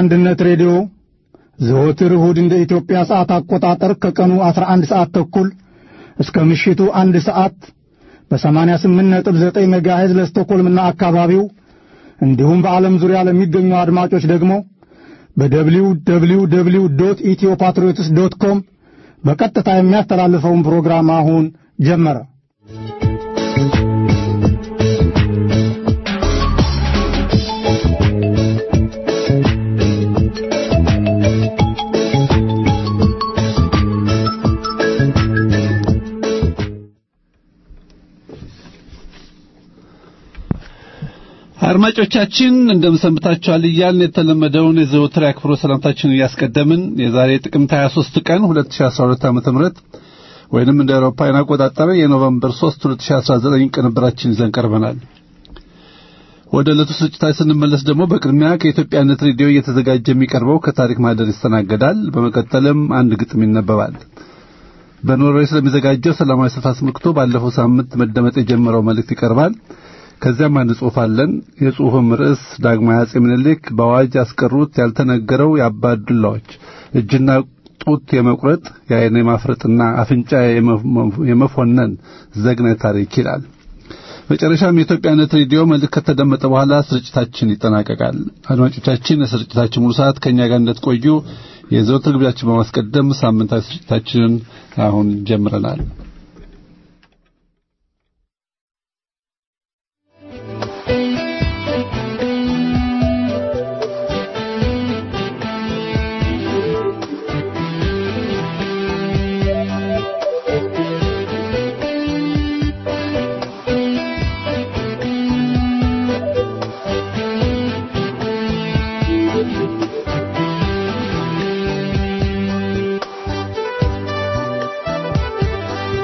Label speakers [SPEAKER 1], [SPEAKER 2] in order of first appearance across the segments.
[SPEAKER 1] አንድነት ሬዲዮ ዘወትር እሁድ እንደ ኢትዮጵያ ሰዓት አቆጣጠር ከቀኑ 11 ሰዓት ተኩል እስከ ምሽቱ አንድ ሰዓት በ88.9 ሜጋሄዝ ለስቶኮልምና አካባቢው እንዲሁም በዓለም ዙሪያ ለሚገኙ አድማጮች ደግሞ በደብሊው ደብሊው ደብሊው ዶት ኢትዮ ፓትሪዮትስ ዶት ኮም በቀጥታ የሚያስተላልፈውን ፕሮግራም አሁን ጀመረ።
[SPEAKER 2] አድማጮቻችን እንደምሰንብታችኋል እያልን የተለመደውን የዘወትር አክብሮ ሰላምታችንን እያስቀደምን የዛሬ ጥቅምት 23 ቀን 2012 ዓ.ም ወይንም እንደ አውሮፓውያን አቆጣጠር የኖቨምበር 3 2019 ቅንብራችን ይዘን ቀርበናል። ወደ ዕለቱ ስርጭታችን ስንመለስ ደግሞ በቅድሚያ ከኢትዮጵያነት ሬዲዮ እየተዘጋጀ የሚቀርበው ከታሪክ ማህደር ይስተናገዳል። በመቀጠልም አንድ ግጥም ይነበባል። በኖርዌይ ስለሚዘጋጀው ሰላማዊ ሰልፍ አስመልክቶ ባለፈው ሳምንት መደመጥ የጀመረው መልእክት ይቀርባል። ከዚያም አንድ ጽሑፍ አለን። የጽሑፍም ርዕስ ዳግማዊ አጼ ምኒልክ በአዋጅ ያስቀሩት ያልተነገረው የአባዱላዎች እጅና ጡት የመቁረጥ የዓይን የማፍረጥና አፍንጫ የመፎነን ዘግናኝ ታሪክ ይላል። መጨረሻም የኢትዮጵያነት ሬዲዮ መልእክት ከተደመጠ በኋላ ስርጭታችን ይጠናቀቃል። አድማጮቻችን የስርጭታችን ሙሉ ሰዓት ከእኛ ጋር እንደትቆዩ የዘወትር ግብዣችን በማስቀደም ሳምንታዊ ስርጭታችንን አሁን ጀምረናል።
[SPEAKER 3] Thank you.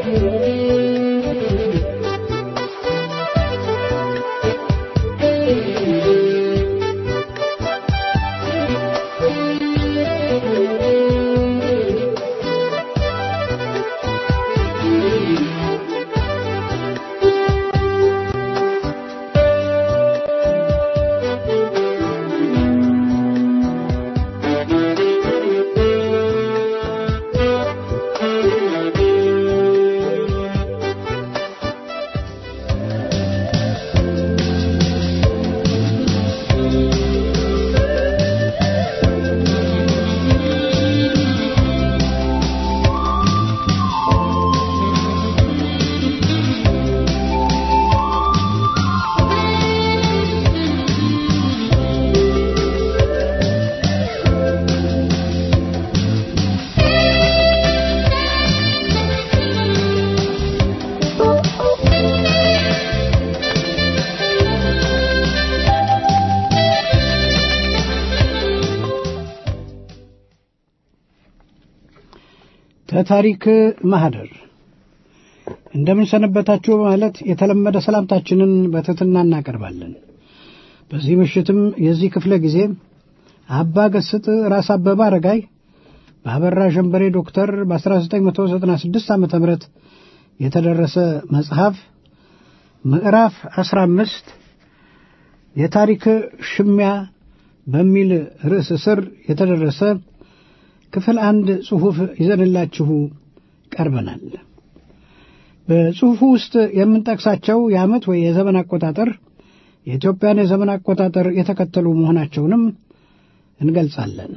[SPEAKER 3] ከታሪክ ማህደር እንደምን ሰነበታችሁ በማለት የተለመደ ሰላምታችንን በትሕትና እናቀርባለን። በዚህ ምሽትም የዚህ ክፍለ ጊዜ አባ ገስጥ ራስ አበበ አረጋይ በአበራ ሸንበሬ ዶክተር በ1996 ዓ ም የተደረሰ መጽሐፍ ምዕራፍ 15 የታሪክ ሽሚያ በሚል ርዕስ ስር የተደረሰ ክፍል አንድ ጽሑፍ ይዘንላችሁ ቀርበናል። በጽሑፉ ውስጥ የምንጠቅሳቸው የዓመት ወይ የዘመን አቆጣጠር የኢትዮጵያን የዘመን አቆጣጠር የተከተሉ መሆናቸውንም እንገልጻለን።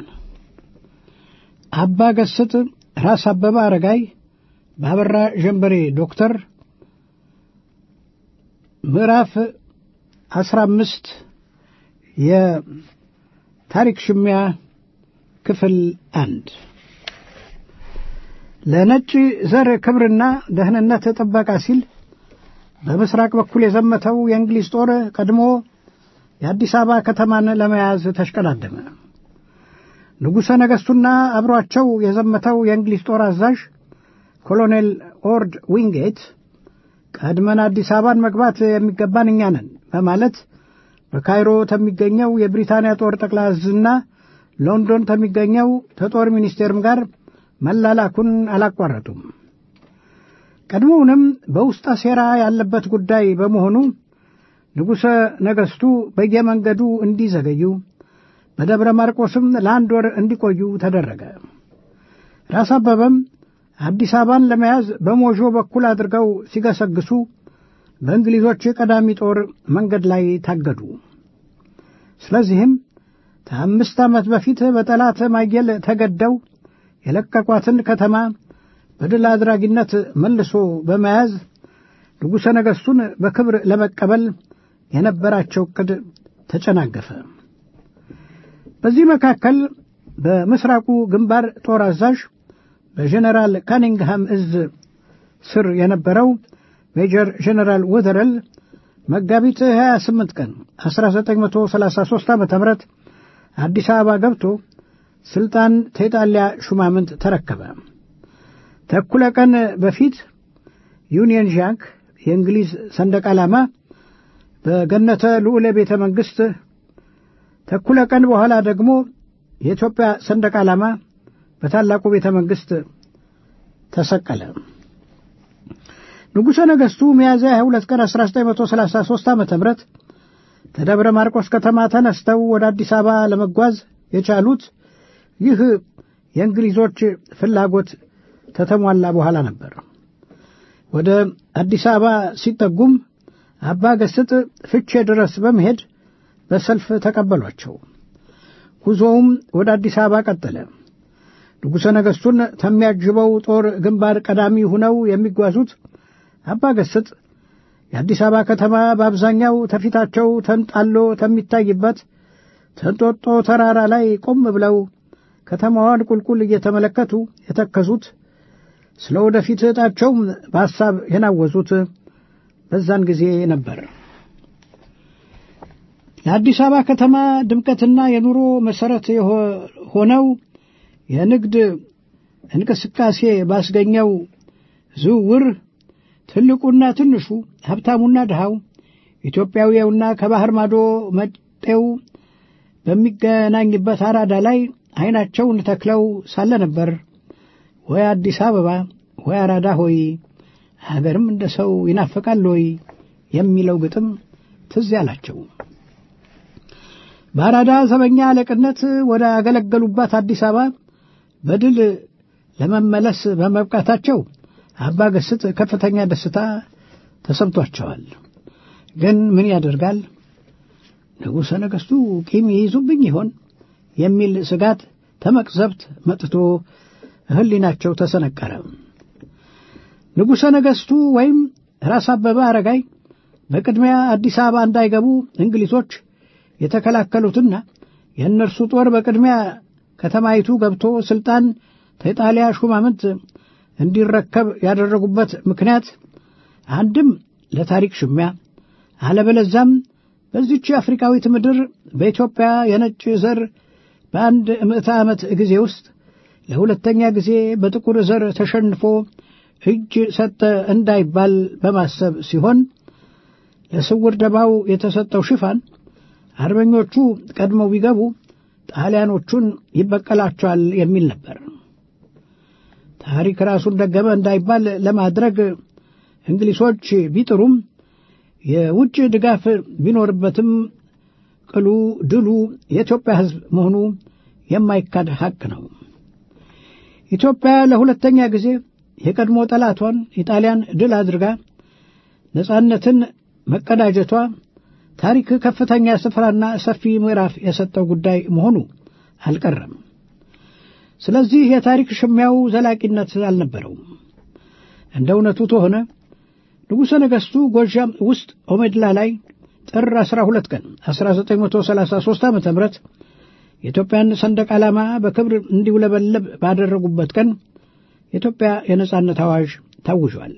[SPEAKER 3] አባ ገስጥ ራስ አበበ አረጋይ በአበራ ዠንበሬ ዶክተር ምዕራፍ አስራ አምስት የታሪክ ሽሚያ ክፍል አንድ ለነጭ ዘር ክብርና ደህንነት ጥበቃ ሲል በምስራቅ በኩል የዘመተው የእንግሊዝ ጦር ቀድሞ የአዲስ አበባ ከተማን ለመያዝ ተሽቀዳደመ። ንጉሠ ነገሥቱና አብሯቸው የዘመተው የእንግሊዝ ጦር አዛዥ ኮሎኔል ኦርድ ዊንጌት ቀድመን አዲስ አበባን መግባት የሚገባን እኛ ነን በማለት በካይሮ ከሚገኘው የብሪታንያ ጦር ጠቅላይ ዕዝና ሎንዶን ከሚገኘው ከጦር ሚኒስቴርም ጋር መላላኩን አላቋረጡም። ቀድሞውንም በውስጠ ሴራ ያለበት ጉዳይ በመሆኑ ንጉሠ ነገሥቱ በየመንገዱ እንዲዘገዩ በደብረ ማርቆስም ለአንድ ወር እንዲቆዩ ተደረገ። ራስ አበበም አዲስ አበባን ለመያዝ በሞዦ በኩል አድርገው ሲገሰግሱ በእንግሊዞች ቀዳሚ ጦር መንገድ ላይ ታገዱ። ስለዚህም ከአምስት ዓመት በፊት በጠላት ማየል ተገደው የለቀቋትን ከተማ በድል አድራጊነት መልሶ በመያዝ ንጉሠ ነገሥቱን በክብር ለመቀበል የነበራቸው ዕቅድ ተጨናገፈ። በዚህ መካከል በምስራቁ ግንባር ጦር አዛዥ በጀኔራል ካኒንግሃም እዝ ስር የነበረው ሜጀር ጀኔራል ወደረል መጋቢት 28 ቀን 1933 ዓ ም አዲስ አበባ ገብቶ ስልጣን ከኢጣሊያ ሹማምንት ተረከበ። ተኩለ ቀን በፊት ዩኒየን ዣክ የእንግሊዝ ሰንደቅ ዓላማ በገነተ ልዑለ ቤተ መንግሥት፣ ተኩለ ቀን በኋላ ደግሞ የኢትዮጵያ ሰንደቅ ዓላማ በታላቁ ቤተ መንግሥት ተሰቀለ። ንጉሠ ነገሥቱ ሚያዝያ 22 ቀን 1933 ዓ ም ከደብረ ማርቆስ ከተማ ተነስተው ወደ አዲስ አበባ ለመጓዝ የቻሉት ይህ የእንግሊዞች ፍላጎት ከተሟላ በኋላ ነበር። ወደ አዲስ አበባ ሲጠጉም አባ ገስጥ ፍቼ ድረስ በመሄድ በሰልፍ ተቀበሏቸው። ጉዞውም ወደ አዲስ አበባ ቀጠለ። ንጉሠ ነገሥቱን ከሚያጅበው ጦር ግንባር ቀዳሚ ሁነው የሚጓዙት አባ ገስጥ የአዲስ አበባ ከተማ በአብዛኛው ተፊታቸው ተንጣሎ ተሚታይበት ተንጦጦ ተራራ ላይ ቆም ብለው ከተማዋን ቁልቁል እየተመለከቱ የተከዙት ስለ ወደፊት ዕጣቸውም በሐሳብ የናወዙት በዛን ጊዜ ነበር። ለአዲስ አበባ ከተማ ድምቀትና የኑሮ መሠረት ሆነው የንግድ እንቅስቃሴ ባስገኘው ዝውውር ትልቁና ትንሹ፣ ሀብታሙና ድሃው፣ ኢትዮጵያዊውና ከባህር ማዶ መጤው በሚገናኝበት አራዳ ላይ ዐይናቸውን ተክለው ሳለ ነበር ወይ አዲስ አበባ ወይ አራዳ ሆይ ሀገርም እንደ ሰው ይናፍቃል ወይ የሚለው ግጥም ትዝ ያላቸው። በአራዳ ዘበኛ አለቅነት ወደ አገለገሉባት አዲስ አበባ በድል ለመመለስ በመብቃታቸው አባ ገስጥ ከፍተኛ ደስታ ተሰምቷቸዋል። ግን ምን ያደርጋል ንጉሠ ነገሥቱ ቂም ይይዙብኝ ይሆን የሚል ስጋት ተመቅዘብት መጥቶ ሕሊናቸው ተሰነቀረ። ንጉሠ ነገሥቱ ወይም ራስ አበበ አረጋይ በቅድሚያ አዲስ አበባ እንዳይገቡ እንግሊዞች የተከላከሉትና የእነርሱ ጦር በቅድሚያ ከተማይቱ ገብቶ ሥልጣን ከኢጣሊያ ሹማምንት እንዲረከብ ያደረጉበት ምክንያት አንድም ለታሪክ ሽሚያ አለበለዛም በዚች አፍሪካዊት ምድር በኢትዮጵያ የነጭ ዘር በአንድ ምዕተ ዓመት ጊዜ ውስጥ ለሁለተኛ ጊዜ በጥቁር ዘር ተሸንፎ እጅ ሰጠ እንዳይባል በማሰብ ሲሆን ለስውር ደባው የተሰጠው ሽፋን አርበኞቹ ቀድመው ቢገቡ ጣሊያኖቹን ይበቀላቸዋል የሚል ነበር። ታሪክ ራሱን ደገመ እንዳይባል ለማድረግ እንግሊዞች ቢጥሩም የውጭ ድጋፍ ቢኖርበትም ቅሉ ድሉ የኢትዮጵያ ሕዝብ መሆኑ የማይካድ ሐቅ ነው። ኢትዮጵያ ለሁለተኛ ጊዜ የቀድሞ ጠላቷን ኢጣሊያን ድል አድርጋ ነጻነትን መቀዳጀቷ ታሪክ ከፍተኛ ስፍራና ሰፊ ምዕራፍ የሰጠው ጉዳይ መሆኑ አልቀረም። ስለዚህ የታሪክ ሽሚያው ዘላቂነት አልነበረውም። እንደ እውነቱ ተሆነ ንጉሠ ነገሥቱ ጎጃም ውስጥ ኦሜድላ ላይ ጥር 12 ቀን 1933 ዓ ም የኢትዮጵያን ሰንደቅ ዓላማ በክብር እንዲውለበለብ ባደረጉበት ቀን የኢትዮጵያ የነጻነት አዋጅ ታውጇል።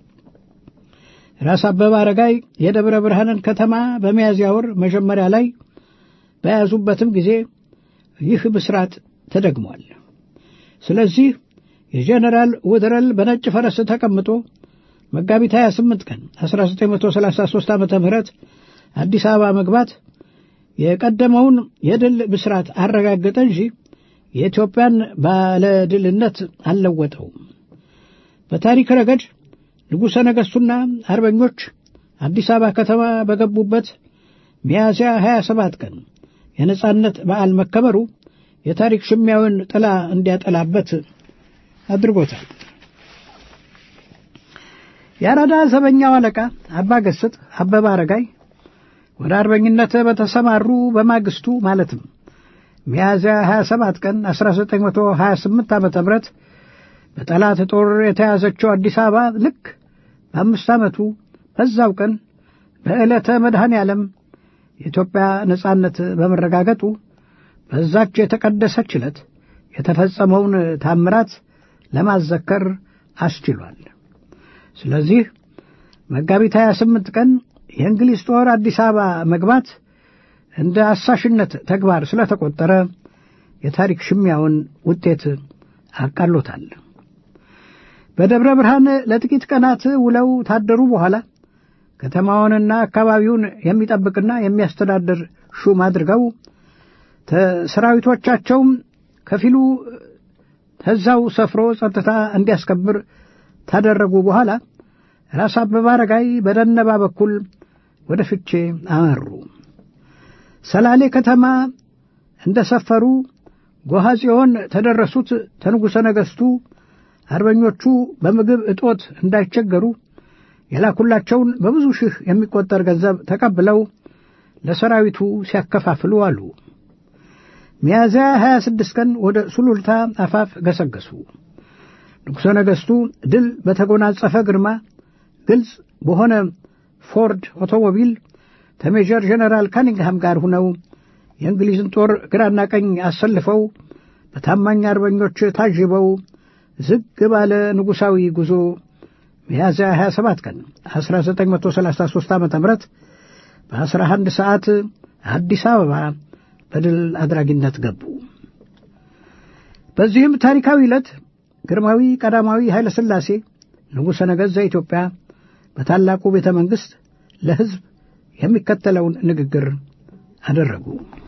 [SPEAKER 3] ራስ አበበ አረጋይ የደብረ ብርሃንን ከተማ በሚያዝያ ወር መጀመሪያ ላይ በያዙበትም ጊዜ ይህ ብስራት ተደግሟል። ስለዚህ የጀነራል ውድረል በነጭ ፈረስ ተቀምጦ መጋቢት 28 ቀን 1933 ዓ ም አዲስ አበባ መግባት የቀደመውን የድል ብስራት አረጋገጠ እንጂ የኢትዮጵያን ባለድልነት አልለወጠውም። በታሪክ ረገድ ንጉሠ ነገሥቱና አርበኞች አዲስ አበባ ከተማ በገቡበት ሚያዝያ 27 ቀን የነጻነት በዓል መከበሩ የታሪክ ሽሚያውን ጥላ እንዲያጠላበት አድርጎታል። የአራዳ ዘበኛው አለቃ አባ ገስጥ አበበ አረጋይ ወደ አርበኝነት በተሰማሩ በማግስቱ ማለትም ሚያዝያ 27 ቀን 1928 ዓ ም በጠላት ጦር የተያዘችው አዲስ አበባ ልክ በአምስት ዓመቱ በዛው ቀን በዕለተ መድኃኔ ዓለም የኢትዮጵያ ነጻነት በመረጋገጡ በዛች የተቀደሰች ዕለት የተፈጸመውን ታምራት ለማዘከር አስችሏል። ስለዚህ መጋቢት 28 ቀን የእንግሊዝ ጦር አዲስ አበባ መግባት እንደ አሳሽነት ተግባር ስለተቆጠረ የታሪክ ሽሚያውን ውጤት አቃሎታል። በደብረ ብርሃን ለጥቂት ቀናት ውለው ታደሩ በኋላ ከተማውንና አካባቢውን የሚጠብቅና የሚያስተዳድር ሹም አድርገው ሰራዊቶቻቸውም ከፊሉ ተዛው ሰፍሮ ጸጥታ እንዲያስከብር ታደረጉ በኋላ ራስ አበበ አረጋይ በደነባ በኩል ወደ ፍቼ አመሩ። ሰላሌ ከተማ እንደ ሰፈሩ ጎሃ ጽዮን ተደረሱት ተንጉሠ ነገሥቱ አርበኞቹ በምግብ እጦት እንዳይቸገሩ የላኩላቸውን በብዙ ሺህ የሚቆጠር ገንዘብ ተቀብለው ለሰራዊቱ ሲያከፋፍሉ አሉ። ሚያዝያ 26 ቀን ወደ ሱሉልታ አፋፍ ገሰገሱ። ንጉሠ ነገሥቱ ድል በተጎናጸፈ ግርማ ግልጽ በሆነ ፎርድ ኦቶሞቢል ከሜጀር ጀነራል ካኒንግሃም ጋር ሁነው የእንግሊዝን ጦር ግራና ቀኝ አሰልፈው በታማኝ አርበኞች ታጅበው ዝግ ባለ ንጉሣዊ ጉዞ ሚያዝያ 27 ቀን 1933 ዓ ም በ11 ሰዓት አዲስ አበባ በድል አድራጊነት ገቡ። በዚህም ታሪካዊ ዕለት ግርማዊ ቀዳማዊ ኃይለ ሥላሴ ንጉሠ ነገሥት ዘኢትዮጵያ በታላቁ ቤተ መንግሥት ለሕዝብ የሚከተለውን ንግግር አደረጉ።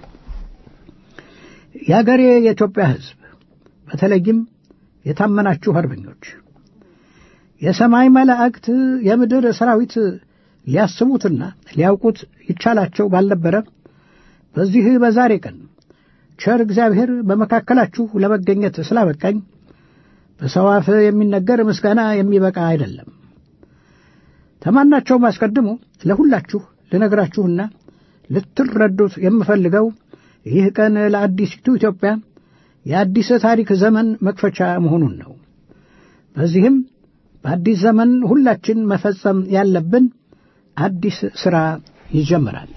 [SPEAKER 3] የአገሬ የኢትዮጵያ ሕዝብ በተለይም የታመናችሁ አርበኞች የሰማይ መላእክት የምድር ሰራዊት ሊያስቡትና ሊያውቁት ይቻላቸው ባልነበረ በዚህ በዛሬ ቀን ቸር እግዚአብሔር በመካከላችሁ ለመገኘት ስላበቃኝ በሰው አፍ የሚነገር ምስጋና የሚበቃ አይደለም። ከማናቸውም አስቀድሞ ለሁላችሁ ልነግራችሁና ልትረዱት የምፈልገው ይህ ቀን ለአዲሲቱ ኢትዮጵያ የአዲስ ታሪክ ዘመን መክፈቻ መሆኑን ነው። በዚህም በአዲስ ዘመን ሁላችን መፈጸም ያለብን አዲስ ሥራ ይጀምራል።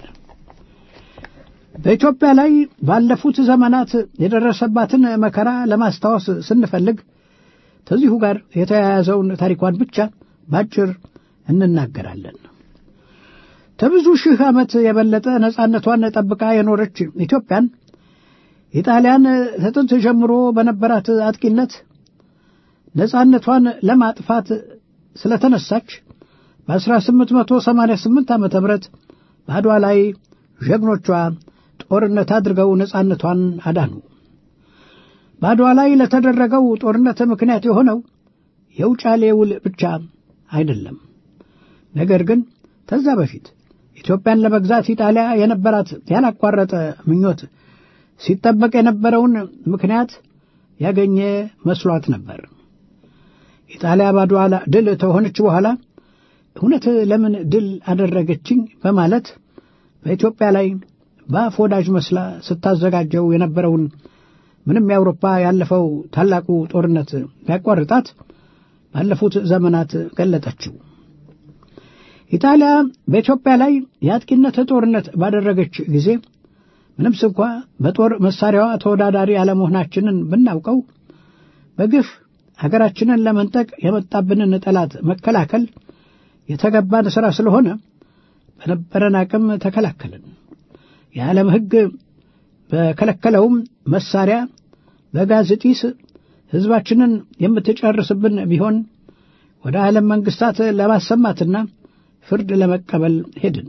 [SPEAKER 3] በኢትዮጵያ ላይ ባለፉት ዘመናት የደረሰባትን መከራ ለማስታወስ ስንፈልግ ከዚሁ ጋር የተያያዘውን ታሪኳን ብቻ ባጭር እንናገራለን። ከብዙ ሺህ ዓመት የበለጠ ነጻነቷን ጠብቃ የኖረች ኢትዮጵያን ኢጣሊያን ከጥንት ጀምሮ በነበራት አጥቂነት ነጻነቷን ለማጥፋት ስለተነሳች በ1888 ዓ ም በአድዋ ላይ ጀግኖቿ ጦርነት አድርገው ነጻነቷን አዳኑ። በአድዋ ላይ ለተደረገው ጦርነት ምክንያት የሆነው የውጫሌ ውል ብቻ አይደለም። ነገር ግን ከዛ በፊት ኢትዮጵያን ለመግዛት ኢጣሊያ የነበራት ያላቋረጠ ምኞት ሲጠበቅ የነበረውን ምክንያት ያገኘ መስሏት ነበር። ኢጣሊያ በአድዋ ድል ተሆነች በኋላ እውነት ለምን ድል አደረገችኝ በማለት በኢትዮጵያ ላይ በአፍ ወዳጅ መስላ ስታዘጋጀው የነበረውን ምንም የአውሮፓ ያለፈው ታላቁ ጦርነት ቢያቋርጣት ባለፉት ዘመናት ገለጠችው። ኢጣሊያ በኢትዮጵያ ላይ የአጥቂነት ጦርነት ባደረገች ጊዜ ምንም ስንኳ በጦር መሳሪያዋ ተወዳዳሪ አለመሆናችንን ብናውቀው በግፍ ሀገራችንን ለመንጠቅ የመጣብንን ጠላት መከላከል የተገባን ሥራ ስለሆነ በነበረን አቅም ተከላከልን። የዓለም ሕግ በከለከለውም መሳሪያ በጋዝ ጢስ ሕዝባችንን የምትጨርስብን ቢሆን ወደ ዓለም መንግሥታት ለማሰማትና ፍርድ ለመቀበል ሄድን።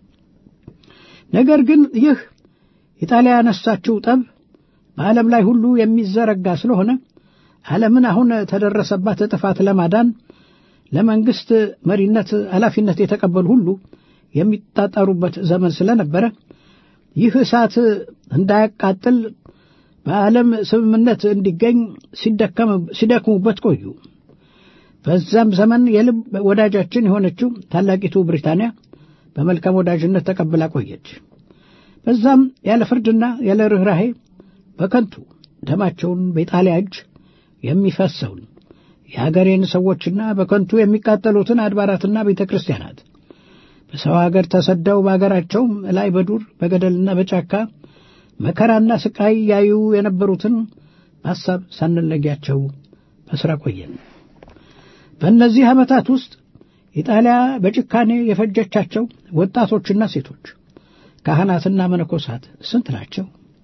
[SPEAKER 3] ነገር ግን ይህ ኢጣሊያ ያነሳችው ጠብ በዓለም ላይ ሁሉ የሚዘረጋ ስለሆነ ዓለምን አሁን ተደረሰባት ጥፋት ለማዳን ለመንግሥት መሪነት ኃላፊነት የተቀበሉ ሁሉ የሚጣጣሩበት ዘመን ስለነበረ ይህ እሳት እንዳያቃጥል በዓለም ስምምነት እንዲገኝ ሲደክሙበት ቆዩ። በዛም ዘመን የልብ ወዳጃችን የሆነችው ታላቂቱ ብሪታንያ በመልካም ወዳጅነት ተቀብላ ቆየች። በዛም ያለ ፍርድና ያለ ርኅራሄ በከንቱ ደማቸውን በኢጣሊያ እጅ የሚፈሰውን የአገሬን ሰዎችና በከንቱ የሚቃጠሉትን አድባራትና ቤተ ክርስቲያናት በሰው አገር ተሰደው በአገራቸውም ላይ በዱር በገደልና በጫካ መከራና ስቃይ ያዩ የነበሩትን በሐሳብ ሳንለያቸው በሥራ ቆየን። በእነዚህ ዓመታት ውስጥ ኢጣሊያ በጭካኔ የፈጀቻቸው ወጣቶችና ሴቶች፣ ካህናትና መነኮሳት ስንት ናቸው?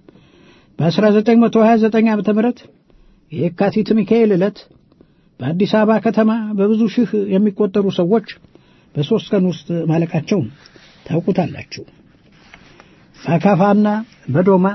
[SPEAKER 3] በ1929 ዓ ም የካቲት ሚካኤል ዕለት በአዲስ አበባ ከተማ በብዙ ሺህ የሚቆጠሩ ሰዎች በሦስት ቀን ውስጥ ማለቃቸውን ታውቁታላችሁ። በአካፋና በዶማ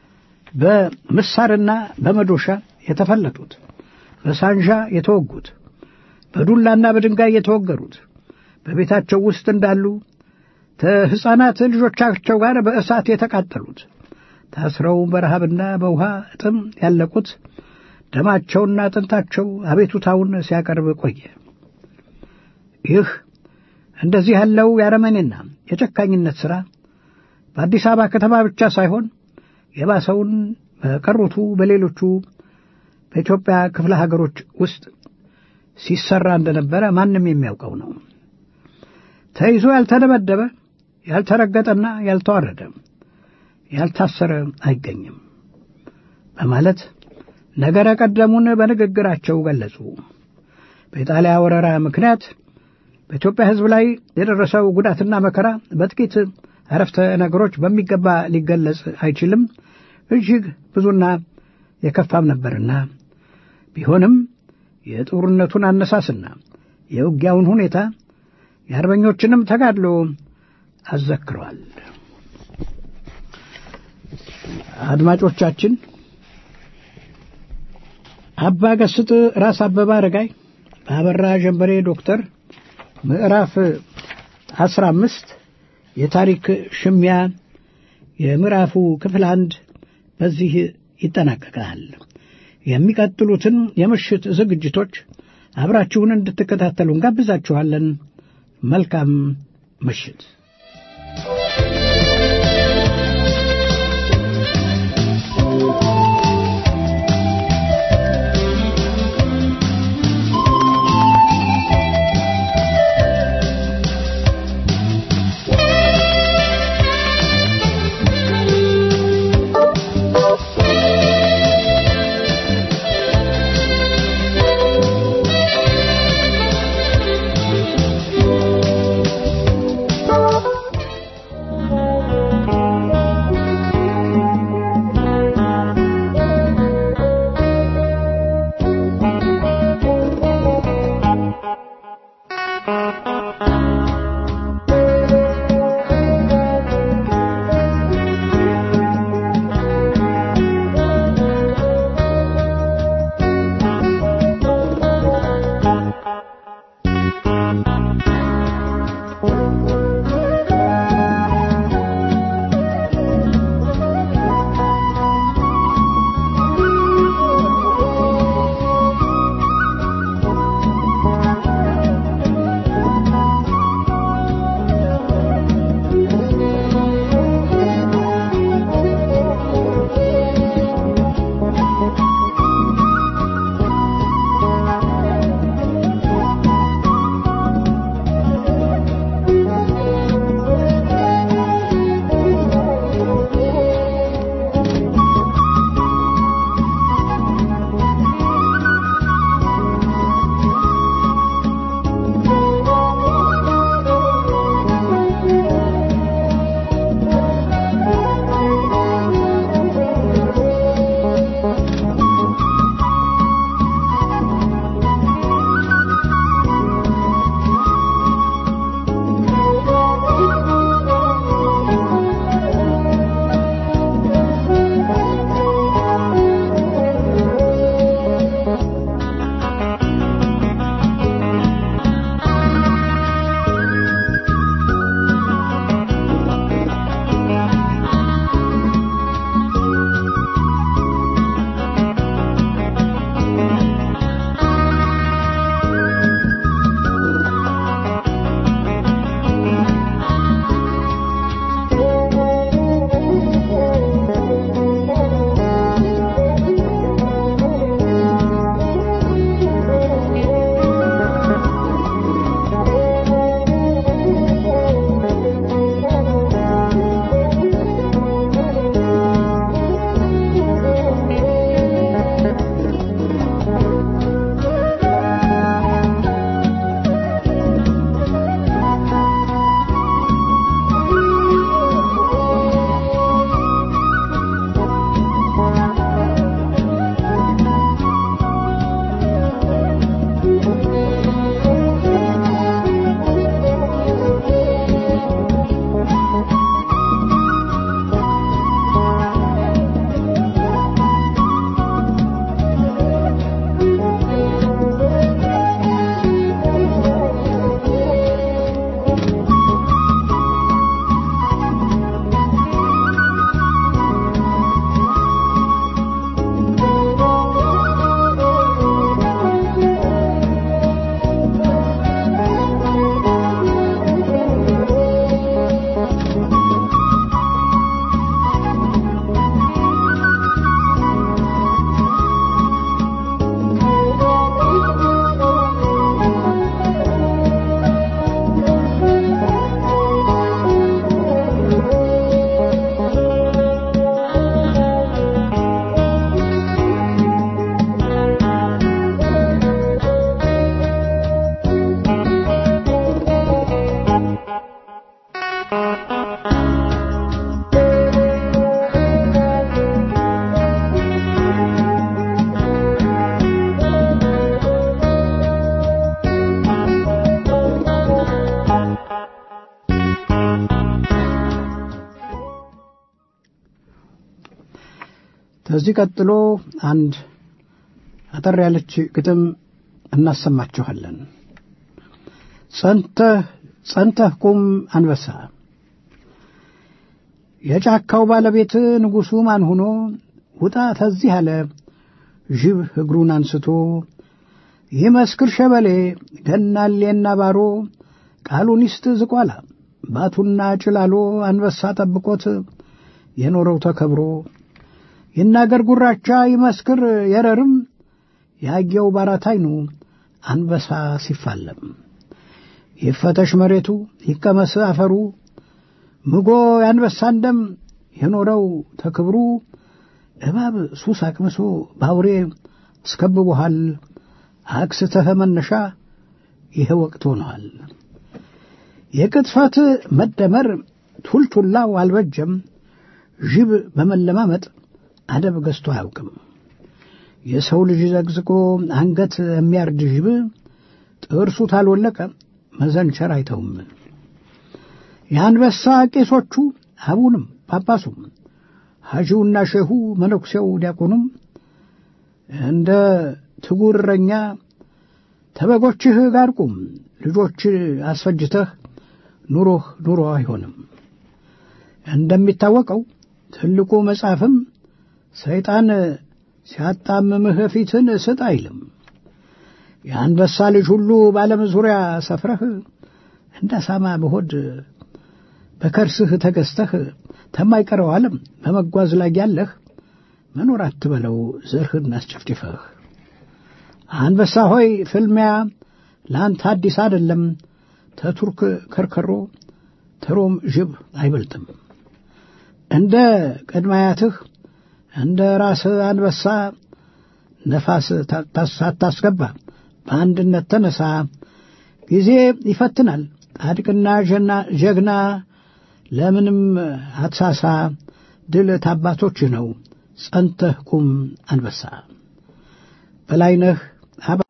[SPEAKER 3] በምሳርና በመዶሻ የተፈለጡት፣ በሳንዣ የተወጉት፣ በዱላና በድንጋይ የተወገሩት፣ በቤታቸው ውስጥ እንዳሉ ከሕፃናት ልጆቻቸው ጋር በእሳት የተቃጠሉት፣ ታስረው በረሃብና በውሃ እጥም ያለቁት ደማቸውና አጥንታቸው አቤቱታውን ሲያቀርብ ቆየ። ይህ እንደዚህ ያለው የአረመኔና የጨካኝነት ሥራ በአዲስ አበባ ከተማ ብቻ ሳይሆን የባሰውን በቀሩቱ በሌሎቹ በኢትዮጵያ ክፍለ ሀገሮች ውስጥ ሲሰራ እንደነበረ ማንም የሚያውቀው ነው። ተይዞ ያልተደበደበ ያልተረገጠና ያልተዋረደ ያልታሰረ አይገኝም በማለት ነገረ ቀደሙን በንግግራቸው ገለጹ። በኢጣሊያ ወረራ ምክንያት በኢትዮጵያ ሕዝብ ላይ የደረሰው ጉዳትና መከራ በጥቂት አረፍተ ነገሮች በሚገባ ሊገለጽ አይችልም። እጅግ ብዙና የከፋም ነበርና ቢሆንም የጦርነቱን አነሳስና የውጊያውን ሁኔታ የአርበኞችንም ተጋድሎ አዘክሯል። አድማጮቻችን አባ ገስጥ ራስ አበበ አረጋይ በአበራ ጀንበሬ ዶክተር ምዕራፍ አስራ አምስት የታሪክ ሽሚያ የምዕራፉ ክፍል አንድ በዚህ ይጠናቀቃል። የሚቀጥሉትን የምሽት ዝግጅቶች አብራችሁን እንድትከታተሉ እንጋብዛችኋለን። መልካም ምሽት። ከዚህ ቀጥሎ አንድ አጠር ያለች ግጥም እናሰማችኋለን። ጸንተህ ጸንተህ ቁም አንበሳ የጫካው ባለቤት ንጉሡ ማን ሆኖ ውጣ ተዚህ አለ ዥብ እግሩን አንስቶ ይመስክር ሸበሌ ገናሌና ባሮ ቃሉን ይስጥ ዝቋላ ባቱና ጭላሎ አንበሳ ጠብቆት የኖረው ተከብሮ ይናገር ጉራቻ ይመስክር የረርም ያየው ባራት አይኑ አንበሳ ሲፋለም ይፈተሽ መሬቱ ይቀመስ አፈሩ ምጎ የአንበሳን ደም የኖረው ተክብሩ እባብ ሱስ አቅምሶ ባውሬ አስከብቦሃል አክስተህ መነሻ ይሄ ወቅት ሆነዋል። የቅጥፈት መደመር ቱልቱላው አልበጀም። ዥብ በመለማመጥ አደብ ገዝቶ አያውቅም። የሰው ልጅ ዘግዝቆ አንገት የሚያርድ ዥብ ጥርሱ ታልወለቀ መዘንቸር አይተውም። የአንበሳ ቄሶቹ አቡንም ጳጳሱም ሐጂውና ሼሁ መነኩሴው ዲያቆኑም እንደ ትጉር እረኛ ተበጎችህ ጋር ቁም፣ ልጆች አስፈጅተህ ኑሮህ ኑሮ አይሆንም። እንደሚታወቀው ትልቁ መጽሐፍም ሰይጣን ሲያጣምምህ ፊትን ስጥ አይልም። የአንበሳ ልጅ ሁሉ በዓለም ዙሪያ ሰፍረህ እንደ ሳማ በሆድ በከርስህ ተገዝተህ ተማይቀረው ዓለም በመጓዝ ላይ ያለህ መኖር አትበለው ዘርህን አስጨፍጭፈህ። አንበሳ ሆይ ፍልሚያ ለአንተ አዲስ አይደለም። ተቱርክ ከርከሮ ተሮም ዥብ አይበልጥም። እንደ ቅድማያትህ እንደ ራስህ አንበሳ ነፋስ ሳታስገባ በአንድነት ተነሳ። ጊዜ ይፈትናል ጻድቅና ጀግና ለምንም አትሳሳ። ድል ታባቶች ነው ጸንተህ ቁም አንበሳ። በላይነህ አባ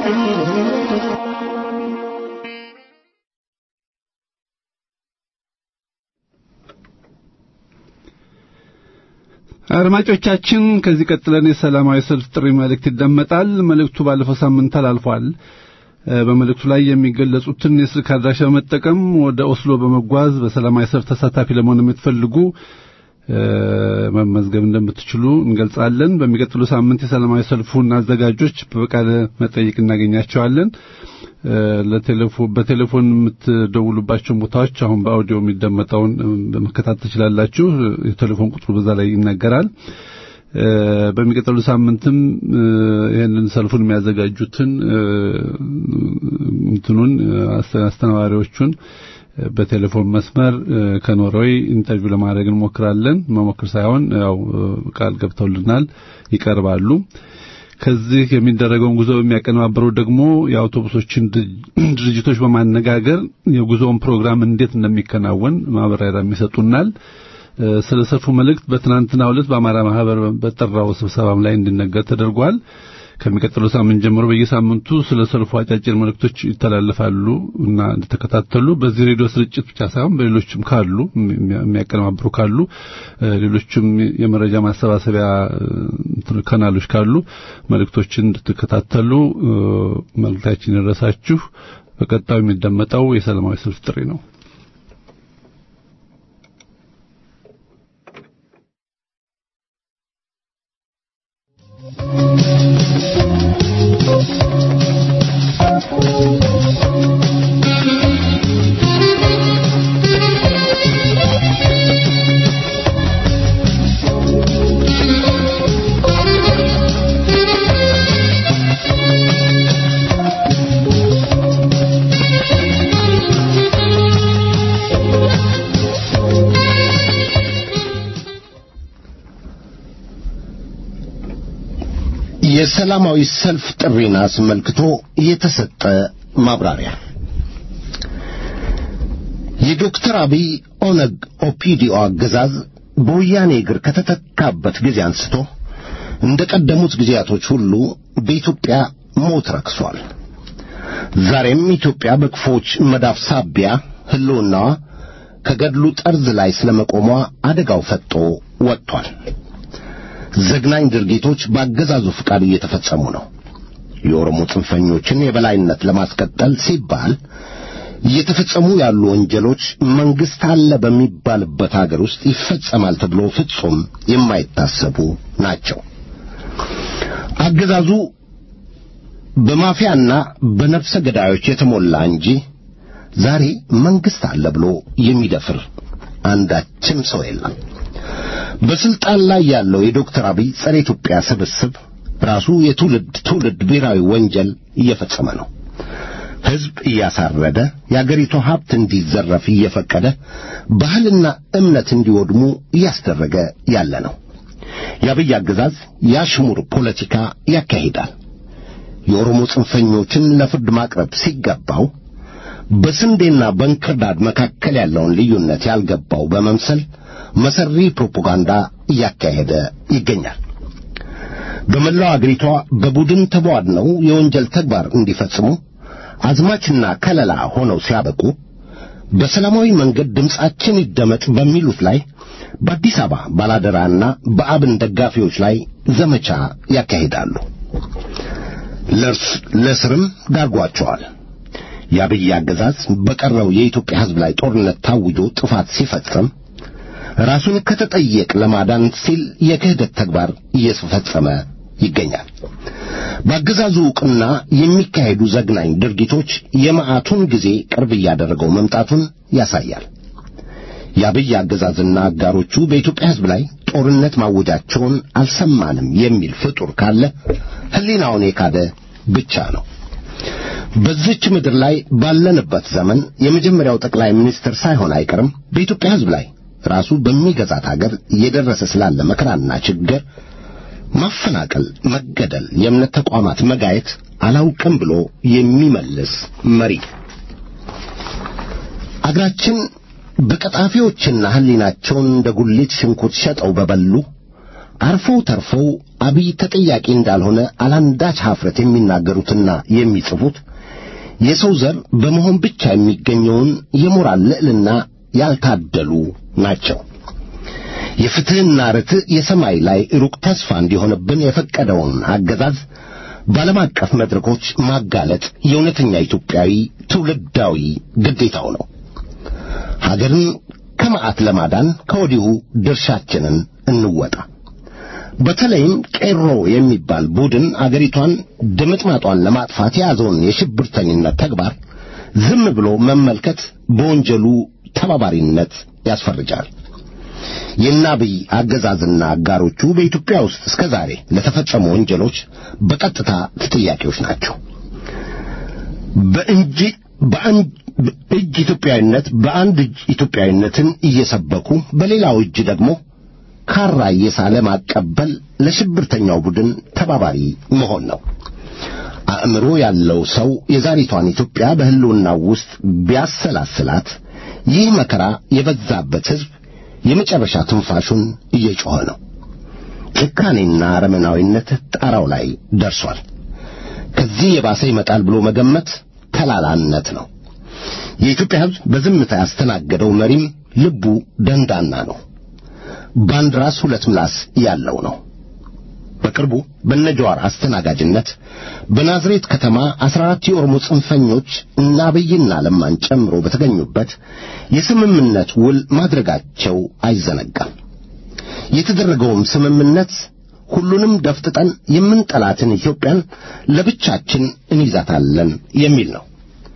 [SPEAKER 2] አድማጮቻችን ከዚህ ቀጥለን የሰላማዊ ሰልፍ ጥሪ መልእክት ይደመጣል። መልእክቱ ባለፈው ሳምንት ተላልፏል። በመልእክቱ ላይ የሚገለጹትን የስልክ አድራሻ በመጠቀም ወደ ኦስሎ በመጓዝ በሰላማዊ ሰልፍ ተሳታፊ ለመሆን የምትፈልጉ መመዝገብ እንደምትችሉ እንገልጻለን። በሚቀጥሉ ሳምንት የሰላማዊ ሰልፉን አዘጋጆች በቃለ መጠይቅ እናገኛቸዋለን። በቴሌፎን የምትደውሉባቸውን ቦታዎች አሁን በአውዲዮ የሚደመጠውን በመከታተል ትችላላችሁ። የቴሌፎን ቁጥሩ በዛ ላይ ይነገራል። በሚቀጥሉ ሳምንትም ይህንን ሰልፉን የሚያዘጋጁትን እንትኑን አስተናባሪዎቹን በቴሌፎን መስመር ከኖርዌይ ኢንተርቪው ለማድረግ እንሞክራለን። መሞክር ሳይሆን ያው ቃል ገብተውልናል፣ ይቀርባሉ። ከዚህ የሚደረገውን ጉዞ የሚያቀነባብረው ደግሞ የአውቶቡሶችን ድርጅቶች በማነጋገር የጉዞውን ፕሮግራም እንዴት እንደሚከናወን ማብራሪያ የሚሰጡናል። ስለ ሰልፉ መልእክት በትናንትናው ዕለት በአማራ ማህበር በጠራው ስብሰባም ላይ እንዲነገር ተደርጓል። ከሚቀጥለው ሳምንት ጀምሮ በየሳምንቱ ስለ ሰልፉ አጫጭር መልእክቶች ይተላለፋሉ እና እንድትከታተሉ በዚህ ሬዲዮ ስርጭት ብቻ ሳይሆን በሌሎችም ካሉ የሚያቀነባብሩ ካሉ ሌሎችም የመረጃ ማሰባሰቢያ ካናሎች ካሉ መልእክቶችን እንድትከታተሉ መልእክታችን ይድረሳችሁ። በቀጣዩ የሚደመጠው የሰላማዊ ሰልፍ ጥሪ ነው።
[SPEAKER 4] የሰላማዊ ሰልፍ ጥሪን አስመልክቶ የተሰጠ ማብራሪያ የዶክተር አብይ ኦነግ ኦፒዲኦ አገዛዝ በወያኔ እግር ከተተካበት ጊዜ አንስቶ እንደ ቀደሙት ጊዜያቶች ሁሉ በኢትዮጵያ ሞት ረክሷል። ዛሬም ኢትዮጵያ በክፎች መዳፍ ሳቢያ ሕልውናዋ ከገድሉ ጠርዝ ላይ ስለመቆሟ አደጋው ፈጦ ወጥቷል። ዘግናኝ ድርጊቶች በአገዛዙ ፍቃድ እየተፈጸሙ ነው። የኦሮሞ ጽንፈኞችን የበላይነት ለማስቀጠል ሲባል እየተፈጸሙ ያሉ ወንጀሎች መንግስት አለ በሚባልበት አገር ውስጥ ይፈጸማል ተብሎ ፍጹም የማይታሰቡ ናቸው። አገዛዙ በማፊያና በነፍሰ ገዳዮች የተሞላ እንጂ ዛሬ መንግስት አለ ብሎ የሚደፍር አንዳችም ሰው የለም። በስልጣን ላይ ያለው የዶክተር አብይ ጸረ ኢትዮጵያ ስብስብ ራሱ የትውልድ ትውልድ ብሔራዊ ወንጀል እየፈጸመ ነው። ሕዝብ እያሳረደ የአገሪቱ ሀብት እንዲዘረፍ እየፈቀደ ባህልና እምነት እንዲወድሙ እያስደረገ ያለ ነው። የአብይ አገዛዝ የአሽሙር ፖለቲካ ያካሂዳል። የኦሮሞ ጽንፈኞችን ለፍርድ ማቅረብ ሲገባው በስንዴና በእንክርዳድ መካከል ያለውን ልዩነት ያልገባው በመምሰል መሰሪ ፕሮፓጋንዳ እያካሄደ ይገኛል። በመላው አገሪቷ በቡድን ተቧድነው የወንጀል ተግባር እንዲፈጽሙ አዝማችና ከለላ ሆነው ሲያበቁ በሰላማዊ መንገድ ድምፃችን ይደመጥ በሚሉት ላይ በአዲስ አበባ ባላደራና በአብን ደጋፊዎች ላይ ዘመቻ ያካሂዳሉ። ለስርም ዳርጓቸዋል። የአብይ አገዛዝ በቀረው የኢትዮጵያ ሕዝብ ላይ ጦርነት ታውጆ ጥፋት ሲፈጽም ራሱን ከተጠየቅ ለማዳን ሲል የክህደት ተግባር እየፈጸመ ይገኛል። በአገዛዙ ዕውቅና የሚካሄዱ ዘግናኝ ድርጊቶች የመዓቱን ጊዜ ቅርብ እያደረገው መምጣቱን ያሳያል። የአብይ አገዛዝና አጋሮቹ በኢትዮጵያ ሕዝብ ላይ ጦርነት ማወጃቸውን አልሰማንም የሚል ፍጡር ካለ ሕሊናውን የካደ ብቻ ነው። በዚች ምድር ላይ ባለንበት ዘመን የመጀመሪያው ጠቅላይ ሚኒስትር ሳይሆን አይቀርም በኢትዮጵያ ሕዝብ ላይ ራሱ በሚገዛት አገር እየደረሰ ስላለ መከራና ችግር ማፈናቀል፣ መገደል፣ የእምነት ተቋማት መጋየት አላውቅም ብሎ የሚመልስ መሪ አገራችን በቀጣፊዎችና ሕሊናቸውን እንደ ጉሊት ሽንኩርት ሸጠው በበሉ አርፈው ተርፈው አብይ ተጠያቂ እንዳልሆነ አላንዳች ኀፍረት የሚናገሩትና የሚጽፉት የሰው ዘር በመሆን ብቻ የሚገኘውን የሞራል ልዕልና ያልታደሉ ናቸው። የፍትሕና ርትዕ የሰማይ ላይ ሩቅ ተስፋ እንዲሆንብን የፈቀደውን አገዛዝ በዓለም አቀፍ መድረኮች ማጋለጥ የእውነተኛ ኢትዮጵያዊ ትውልዳዊ ግዴታው ነው። ሀገርን ከመዓት ለማዳን ከወዲሁ ድርሻችንን እንወጣ። በተለይም ቄሮ የሚባል ቡድን አገሪቷን ድምጥማጧን ለማጥፋት የያዘውን የሽብርተኝነት ተግባር ዝም ብሎ መመልከት በወንጀሉ ተባባሪነት ያስፈርጃል። የናብይ አገዛዝና አጋሮቹ በኢትዮጵያ ውስጥ እስከ ዛሬ ለተፈጸሙ ወንጀሎች በቀጥታ ተጠያቂዎች ናቸው። በእንጂ በአንድ እጅ ኢትዮጵያዊነት በአንድ እጅ ኢትዮጵያዊነትን እየሰበኩ በሌላው እጅ ደግሞ ካራ እየሳለ ማቀበል ለሽብርተኛው ቡድን ተባባሪ መሆን ነው። አእምሮ ያለው ሰው የዛሬቷን ኢትዮጵያ በሕልውናው ውስጥ ቢያሰላስላት ይህ መከራ የበዛበት ሕዝብ የመጨረሻ ትንፋሹን እየጮኸ ነው። ጭካኔና አረመናዊነት ጣራው ላይ ደርሷል። ከዚህ የባሰ ይመጣል ብሎ መገመት ተላላነት ነው። የኢትዮጵያ ሕዝብ በዝምታ ያስተናገደው መሪም ልቡ ደንዳና ነው። በአንድ ራስ ሁለት ምላስ ያለው ነው። በቅርቡ በነጀዋር አስተናጋጅነት በናዝሬት ከተማ አስራ አራት የኦሮሞ ጽንፈኞች እና አብይና ለማን ጨምሮ በተገኙበት የስምምነት ውል ማድረጋቸው አይዘነጋም። የተደረገውም ስምምነት ሁሉንም ደፍጥጠን የምንጠላትን ኢትዮጵያን ለብቻችን እንይዛታለን የሚል ነው።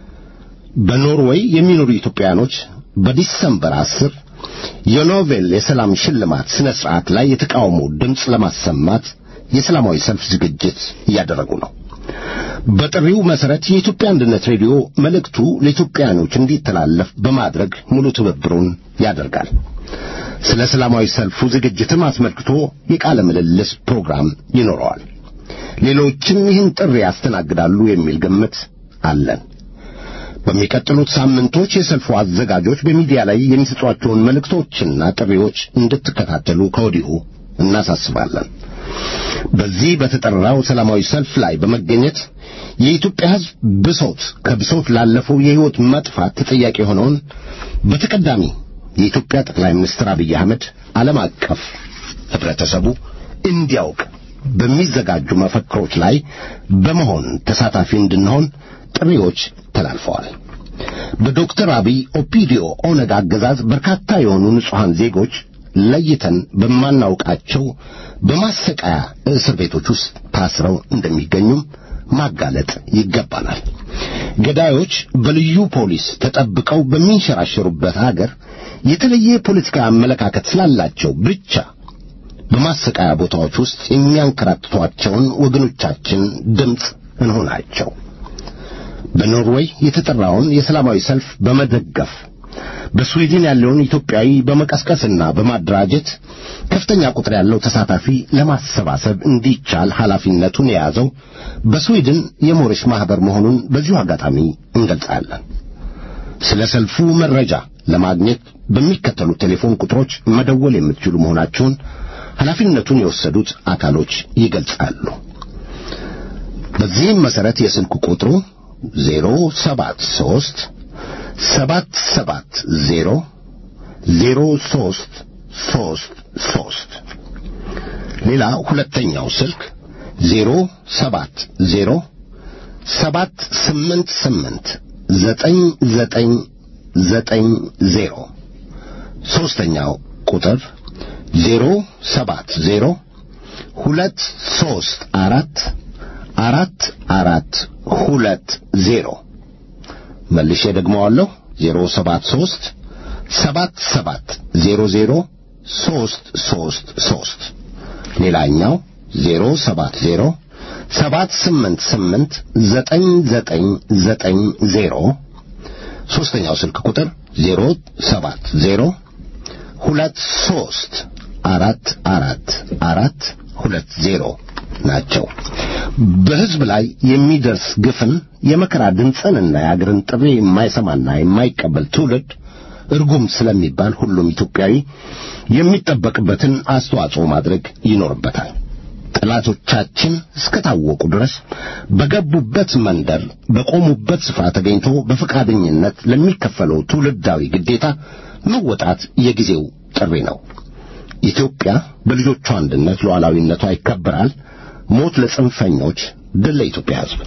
[SPEAKER 4] በኖርዌይ የሚኖሩ ኢትዮጵያኖች በዲሰምበር አስር የኖቬል የሰላም ሽልማት ሥነ ሥርዓት ላይ የተቃውሞ ድምፅ ለማሰማት የሰላማዊ ሰልፍ ዝግጅት እያደረጉ ነው። በጥሪው መሠረት የኢትዮጵያ አንድነት ሬዲዮ መልእክቱ ለኢትዮጵያኖች እንዲተላለፍ በማድረግ ሙሉ ትብብሩን ያደርጋል። ስለ ሰላማዊ ሰልፉ ዝግጅትም አስመልክቶ የቃለ ምልልስ ፕሮግራም ይኖረዋል። ሌሎችም ይህን ጥሪ ያስተናግዳሉ የሚል ግምት አለን። በሚቀጥሉት ሳምንቶች የሰልፉ አዘጋጆች በሚዲያ ላይ የሚሰጧቸውን መልእክቶችና ጥሪዎች እንድትከታተሉ ከወዲሁ እናሳስባለን። በዚህ በተጠራው ሰላማዊ ሰልፍ ላይ በመገኘት የኢትዮጵያ ሕዝብ ብሶት ከብሶት ላለፈው የሕይወት መጥፋት ተጠያቂ የሆነውን በተቀዳሚ የኢትዮጵያ ጠቅላይ ሚኒስትር አብይ አህመድ ዓለም አቀፍ ኅብረተሰቡ እንዲያውቅ በሚዘጋጁ መፈክሮች ላይ በመሆን ተሳታፊ እንድንሆን ጥሪዎች ተላልፈዋል። በዶክተር አብይ ኦፒዲዮ ኦነግ አገዛዝ በርካታ የሆኑ ንጹሐን ዜጎች ለይተን በማናውቃቸው በማሰቃያ እስር ቤቶች ውስጥ ታስረው እንደሚገኙም ማጋለጥ ይገባናል። ገዳዮች በልዩ ፖሊስ ተጠብቀው በሚንሸራሸሩበት አገር የተለየ የፖለቲካ አመለካከት ስላላቸው ብቻ በማሰቃያ ቦታዎች ውስጥ የሚያንከራትቷቸውን ወገኖቻችን ድምፅ እንሆናቸው። በኖርዌይ የተጠራውን የሰላማዊ ሰልፍ በመደገፍ በስዊድን ያለውን ኢትዮጵያዊ በመቀስቀስና በማደራጀት ከፍተኛ ቁጥር ያለው ተሳታፊ ለማሰባሰብ እንዲቻል ኃላፊነቱን የያዘው በስዊድን የሞሪሽ ማኅበር መሆኑን በዚሁ አጋጣሚ እንገልጻለን። ስለ ሰልፉ መረጃ ለማግኘት በሚከተሉት ቴሌፎን ቁጥሮች መደወል የምትችሉ መሆናቸውን ኃላፊነቱን የወሰዱት አካሎች ይገልጻሉ። በዚህም መሠረት የስልክ ቁጥሩ ዜሮ ሰባት ሦስት ሰባት ሰባት ዜሮ ዜሮ ሦስት ሦስት ሦስት ሌላ ሁለተኛው ስልክ ዜሮ ሰባት ዜሮ ሰባት ስምንት ስምንት ዘጠኝ ዘጠኝ ዘጠኝ ዜሮ ሦስተኛው ቁጥር ዜሮ ሰባት ዜሮ ሁለት ሦስት አራት አራት አራት ሁለት ዜሮ መልሼ ደግመዋለሁ። ዜሮ ሰባት ሦስት ሰባት ሰባት ዜሮ ዜሮ ሦስት ሦስት ሦስት ሌላኛው ዜሮ ሰባት ዜሮ ሰባት ስምንት ስምንት ዘጠኝ ዘጠኝ ዘጠኝ ዜሮ ሦስተኛው ስልክ ቁጥር ዜሮ ሰባት ዜሮ ሁለት ሦስት አራት አራት አራት ሁለት ዜሮ ናቸው። በሕዝብ ላይ የሚደርስ ግፍን የመከራ ድምፅንና የአገርን ጥሪ የማይሰማና የማይቀበል ትውልድ እርጉም ስለሚባል ሁሉም ኢትዮጵያዊ የሚጠበቅበትን አስተዋጽኦ ማድረግ ይኖርበታል። ጠላቶቻችን እስከታወቁ ድረስ በገቡበት መንደር በቆሙበት ስፍራ ተገኝቶ በፈቃደኝነት ለሚከፈለው ትውልዳዊ ግዴታ መወጣት የጊዜው ጥሪ ነው። ኢትዮጵያ በልጆቿ አንድነት ሉዓላዊነቷ ይከበራል። ሞት ለጽንፈኞች፣ ድል ለኢትዮጵያ ሕዝብ።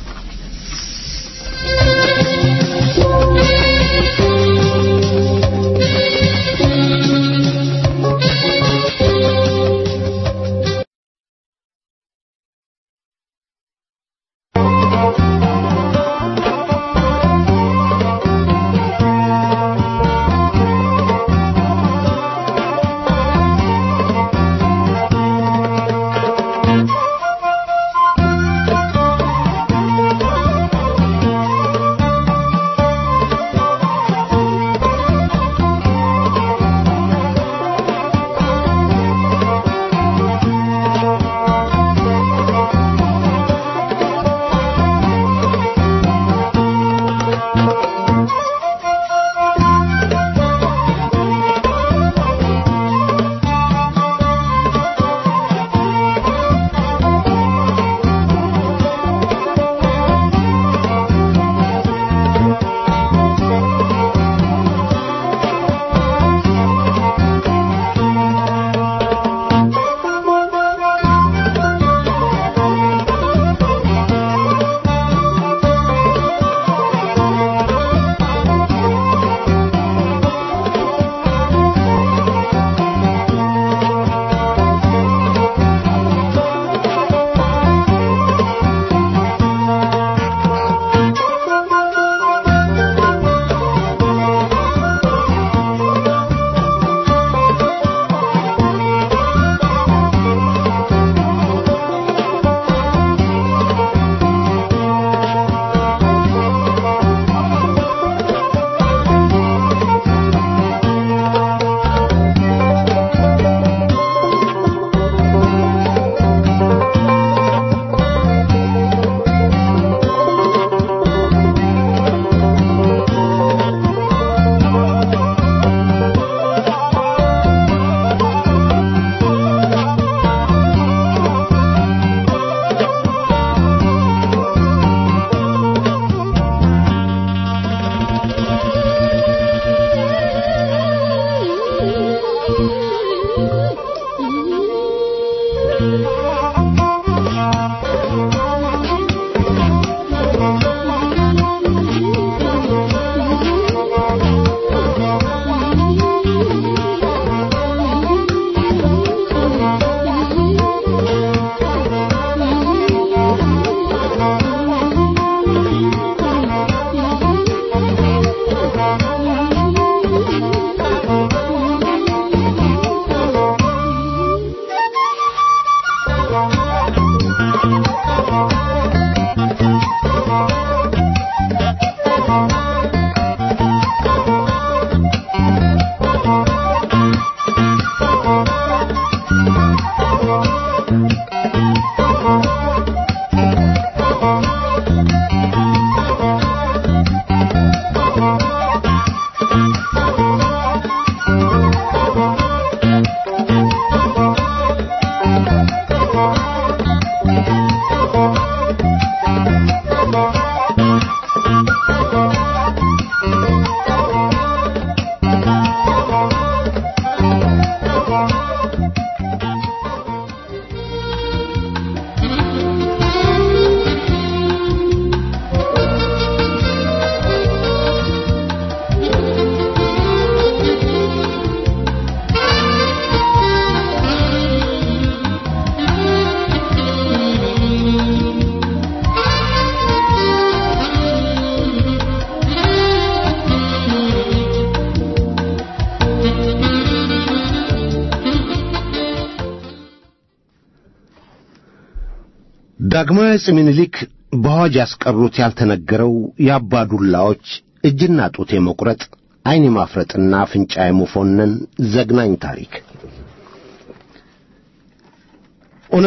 [SPEAKER 4] ዳግማዊ አፄ ምኒልክ በአዋጅ ያስቀሩት ያልተነገረው የአባዱላዎች እጅና ጡት የመቁረጥ ዐይን የማፍረጥና አፍንጫ የመፎነን ዘግናኝ ታሪክ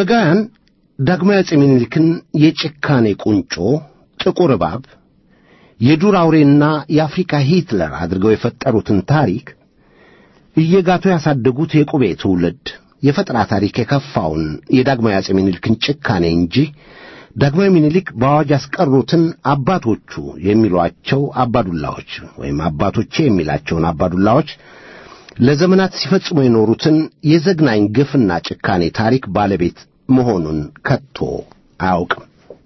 [SPEAKER 4] ኦነጋውያን ዳግማዊ አፄ ምኒልክን የጭካኔ ቁንጮ ጥቁር እባብ የዱር አውሬና የአፍሪካ ሂትለር አድርገው የፈጠሩትን ታሪክ እየጋቱ ያሳደጉት የቁቤ ትውልድ የፈጠራ ታሪክ የከፋውን የዳግማዊ አጼ ምኒልክን ጭካኔ እንጂ ዳግማዊ ምኒልክ በአዋጅ ያስቀሩትን አባቶቹ የሚሏቸው አባዱላዎች ወይም አባቶቼ የሚላቸውን አባዱላዎች ለዘመናት ሲፈጽሙ የኖሩትን የዘግናኝ ግፍና ጭካኔ ታሪክ ባለቤት መሆኑን ከቶ አያውቅም።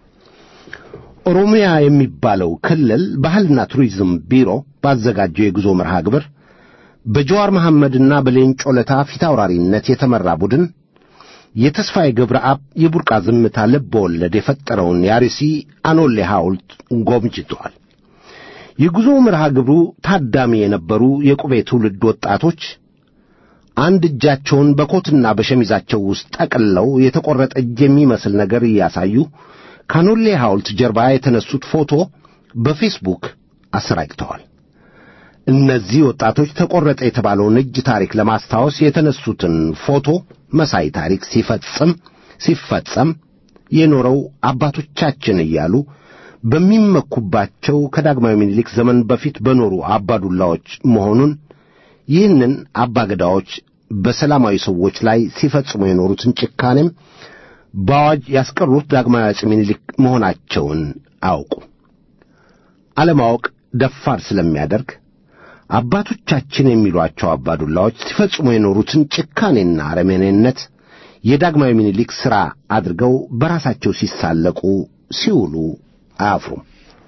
[SPEAKER 4] ኦሮሚያ የሚባለው ክልል ባህልና ቱሪዝም ቢሮ ባዘጋጀው የጉዞ መርሃ ግብር በጀዋር መሐመድና በሌንጮ ለታ ፊታውራሪነት የተመራ ቡድን የተስፋዬ ገብረአብ የቡርቃ ዝምታ ልብ ወለድ የፈጠረውን የአርሲ አኖሌ ሐውልት ጎብኝተዋል። የጉዞ መርሃ ግብሩ ታዳሚ የነበሩ የቁቤ ትውልድ ወጣቶች አንድ እጃቸውን በኮትና በሸሚዛቸው ውስጥ ጠቅልለው የተቈረጠ እጅ የሚመስል ነገር እያሳዩ ካኖሌ ሐውልት ጀርባ የተነሱት ፎቶ በፌስቡክ አሰራጭተዋል። እነዚህ ወጣቶች ተቈረጠ የተባለውን እጅ ታሪክ ለማስታወስ የተነሱትን ፎቶ መሳይ ታሪክ ሲፈጽም ሲፈጸም የኖረው አባቶቻችን እያሉ በሚመኩባቸው ከዳግማዊ ምኒልክ ዘመን በፊት በኖሩ አባዱላዎች መሆኑን ይህንን አባገዳዎች በሰላማዊ ሰዎች ላይ ሲፈጽሙ የኖሩትን ጭካኔም በአዋጅ ያስቀሩት ዳግማዊ አጼ ምኒልክ መሆናቸውን አውቁ። አለማወቅ ደፋር ስለሚያደርግ አባቶቻችን የሚሏቸው አባዱላዎች ሲፈጽሙ የኖሩትን ጭካኔና አረመኔነት የዳግማዊ ምኒልክ ሥራ አድርገው በራሳቸው ሲሳለቁ ሲውሉ አያፍሩም።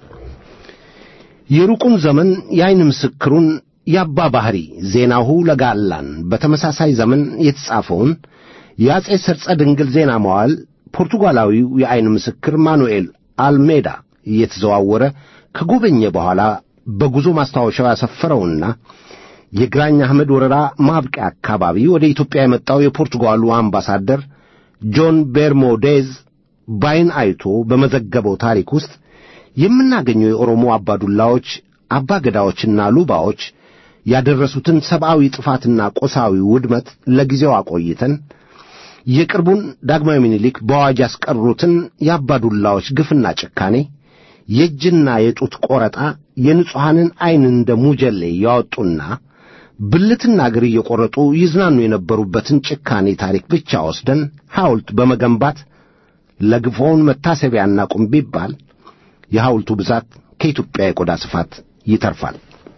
[SPEAKER 4] የሩቁን ዘመን የዐይን ምስክሩን የአባ ባሕሪ ዜናሁ ለጋላን በተመሳሳይ ዘመን የተጻፈውን የአጼ ሰርጸ ድንግል ዜና መዋዕል ፖርቱጋላዊው የዐይን ምስክር ማኑኤል አልሜዳ እየተዘዋወረ ከጎበኘ በኋላ በጉዞ ማስታወሻው ያሰፈረውና የግራኝ አህመድ ወረራ ማብቂያ አካባቢ ወደ ኢትዮጵያ የመጣው የፖርቱጋሉ አምባሳደር ጆን ቤርሞዴዝ ባይን አይቶ በመዘገበው ታሪክ ውስጥ የምናገኘው የኦሮሞ አባዱላዎች አባገዳዎችና ሉባዎች ያደረሱትን ሰብአዊ ጥፋትና ቆሳዊ ውድመት ለጊዜው አቆይተን የቅርቡን ዳግማዊ ምኒልክ በአዋጅ ያስቀሩትን የአባዱላዎች ግፍና ጭካኔ የእጅና የጡት ቆረጣ የንጹሐንን ዐይን እንደ ሙጀሌ ያወጡና ብልትና እግር እየቈረጡ ይዝናኑ የነበሩበትን ጭካኔ ታሪክ ብቻ ወስደን ሐውልት በመገንባት ለግፎውን መታሰቢያና ቁም ቢባል የሐውልቱ ብዛት ከኢትዮጵያ የቆዳ ስፋት ይተርፋል።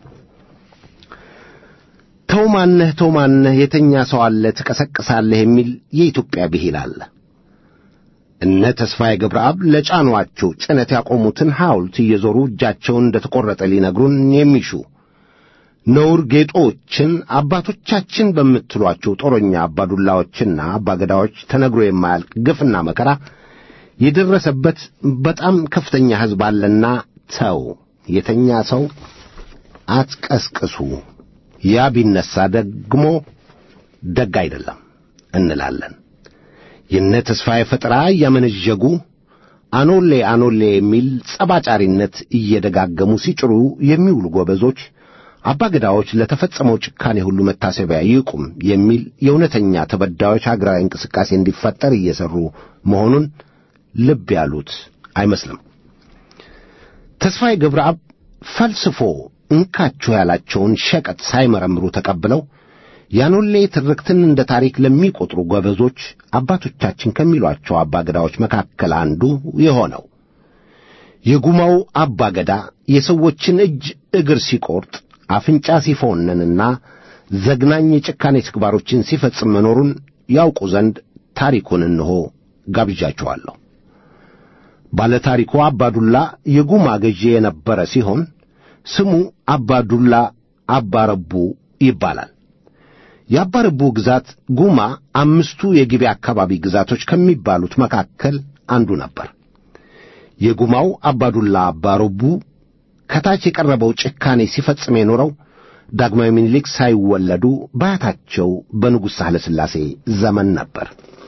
[SPEAKER 4] ተው ማነህ ተው ማነህ የተኛ ሰው አለ ትቀሰቅሳለህ የሚል የኢትዮጵያ ብሂል አለ። እነ ተስፋዬ ገብረአብ ለጫኗቸው ጭነት ያቆሙትን ሐውልት እየዞሩ እጃቸውን እንደ ተቈረጠ ሊነግሩን የሚሹ ነውር ጌጦችን አባቶቻችን በምትሏቸው ጦረኛ አባዱላዎችና አባገዳዎች ተነግሮ የማያልቅ ግፍና መከራ የደረሰበት በጣም ከፍተኛ ሕዝብ አለና ተው፣ የተኛ ሰው አትቀስቅሱ፣ ያ ቢነሣ ደግሞ ደግ አይደለም እንላለን። የነ ተስፋዬ ፈጠራ እያመነዠጉ አኖሌ አኖሌ የሚል ጸባጫሪነት እየደጋገሙ ሲጭሩ የሚውሉ ጎበዞች አባገዳዎች ለተፈጸመው ጭካኔ ሁሉ መታሰቢያ ይቁም የሚል የእውነተኛ ተበዳዮች ሀገራዊ እንቅስቃሴ እንዲፈጠር እየሠሩ መሆኑን ልብ ያሉት አይመስልም። ተስፋዬ ገብረአብ ፈልስፎ እንካችሁ ያላቸውን ሸቀጥ ሳይመረምሩ ተቀብለው ያኖሌ ትርክትን እንደ ታሪክ ለሚቆጥሩ ጎበዞች አባቶቻችን ከሚሏቸው አባገዳዎች መካከል አንዱ የሆነው የጉማው አባገዳ የሰዎችን እጅ እግር ሲቆርጥ አፍንጫ ሲፎነንና ዘግናኝ የጭካኔ ተግባሮችን ሲፈጽም መኖሩን ያውቁ ዘንድ ታሪኩን እንሆ ጋብዣቸዋለሁ። ባለታሪኩ አባዱላ የጉማ ገዢ የነበረ ሲሆን ስሙ አባዱላ አባረቡ ይባላል። የአባረቡ ግዛት ጉማ አምስቱ የጊቤ አካባቢ ግዛቶች ከሚባሉት መካከል አንዱ ነበር። የጉማው አባዱላ አባረቡ ከታች የቀረበው ጭካኔ ሲፈጽም የኖረው ዳግማዊ ምኒልክ ሳይወለዱ በአያታቸው በንጉሥ ሳህለ ሥላሴ ዘመን ነበር።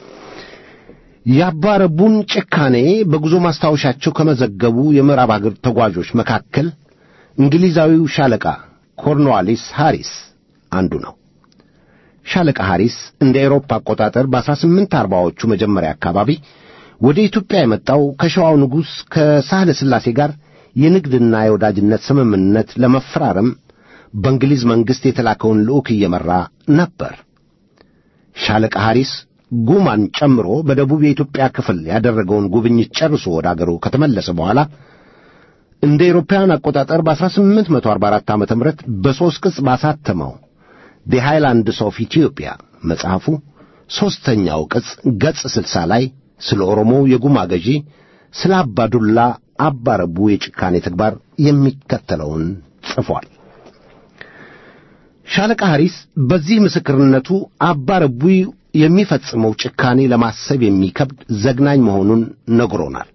[SPEAKER 4] የአባረቡን ጭካኔ በጉዞ ማስታወሻቸው ከመዘገቡ የምዕራብ አገር ተጓዦች መካከል እንግሊዛዊው ሻለቃ ኮርንዋሊስ ሃሪስ አንዱ ነው። ሻለቃ ሃሪስ እንደ ኤሮፓ አቆጣጠር በአስራ ስምንት አርባዎቹ መጀመሪያ አካባቢ ወደ ኢትዮጵያ የመጣው ከሸዋው ንጉሥ ከሳህለ ሥላሴ ጋር የንግድና የወዳጅነት ስምምነት ለመፈራረም በእንግሊዝ መንግሥት የተላከውን ልዑክ እየመራ ነበር። ሻለቃ ሐሪስ ጉማን ጨምሮ በደቡብ የኢትዮጵያ ክፍል ያደረገውን ጉብኝት ጨርሶ ወደ አገሩ ከተመለሰ በኋላ እንደ ኤሮፓውያን አቆጣጠር በ1844 ዓ ም በሦስት ቅጽ ባሳተመው ዲ ሃይላንድስ ኦፍ ኢትዮጵያ መጽሐፉ ሦስተኛው ቅጽ ገጽ ስልሳ ላይ ስለ ኦሮሞው የጉማ ገዢ ስለ አባዱላ አባረቡ የጭካኔ ተግባር የሚከተለውን ጽፏል። ሻለቃ ሐሪስ በዚህ ምስክርነቱ አባረቡ የሚፈጽመው ጭካኔ ለማሰብ የሚከብድ ዘግናኝ መሆኑን ነግሮናል።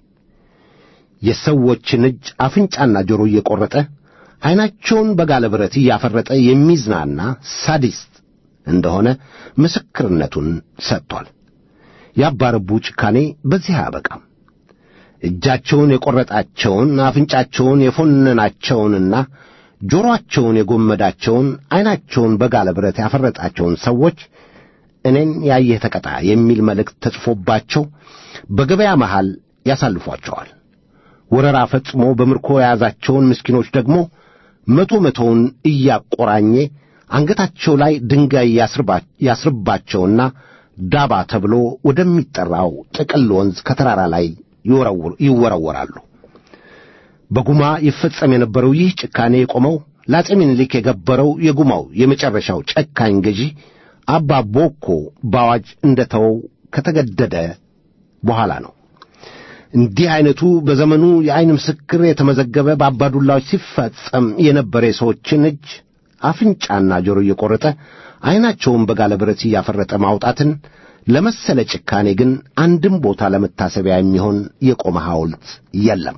[SPEAKER 4] የሰዎችን እጅ አፍንጫና ጆሮ እየቈረጠ ዐይናቸውን በጋለ ብረት እያፈረጠ የሚዝናና ሳዲስት እንደሆነ ምስክርነቱን ሰጥቷል። የአባረቡ ጭካኔ በዚህ አያበቃም። እጃቸውን የቈረጣቸውን አፍንጫቸውን የፎነናቸውንና ጆሮአቸውን የጎመዳቸውን ዐይናቸውን በጋለ ብረት ያፈረጣቸውን ሰዎች እኔን ያየህ ተቀጣ የሚል መልእክት ተጽፎባቸው በገበያ መሃል ያሳልፏቸዋል። ወረራ ፈጽሞ በምርኮ የያዛቸውን ምስኪኖች ደግሞ መቶ መቶውን እያቆራኘ አንገታቸው ላይ ድንጋይ ያስርባቸውና ዳባ ተብሎ ወደሚጠራው ጥቅል ወንዝ ከተራራ ላይ ይወረወራሉ። በጉማ ይፈጸም የነበረው ይህ ጭካኔ የቆመው ለአፄ ምኒልክ የገበረው የጉማው የመጨረሻው ጨካኝ ገዢ አባ ቦኮ በአዋጅ እንደ ተወው ከተገደደ በኋላ ነው። እንዲህ ዐይነቱ በዘመኑ የዐይን ምስክር የተመዘገበ በአባዱላዎች ሲፈጸም የነበረ የሰዎችን እጅ አፍንጫና ጆሮ እየቈረጠ ዐይናቸውን በጋለ ብረት እያፈረጠ ማውጣትን ለመሰለ ጭካኔ ግን አንድም ቦታ ለመታሰቢያ የሚሆን የቆመ ሐውልት የለም።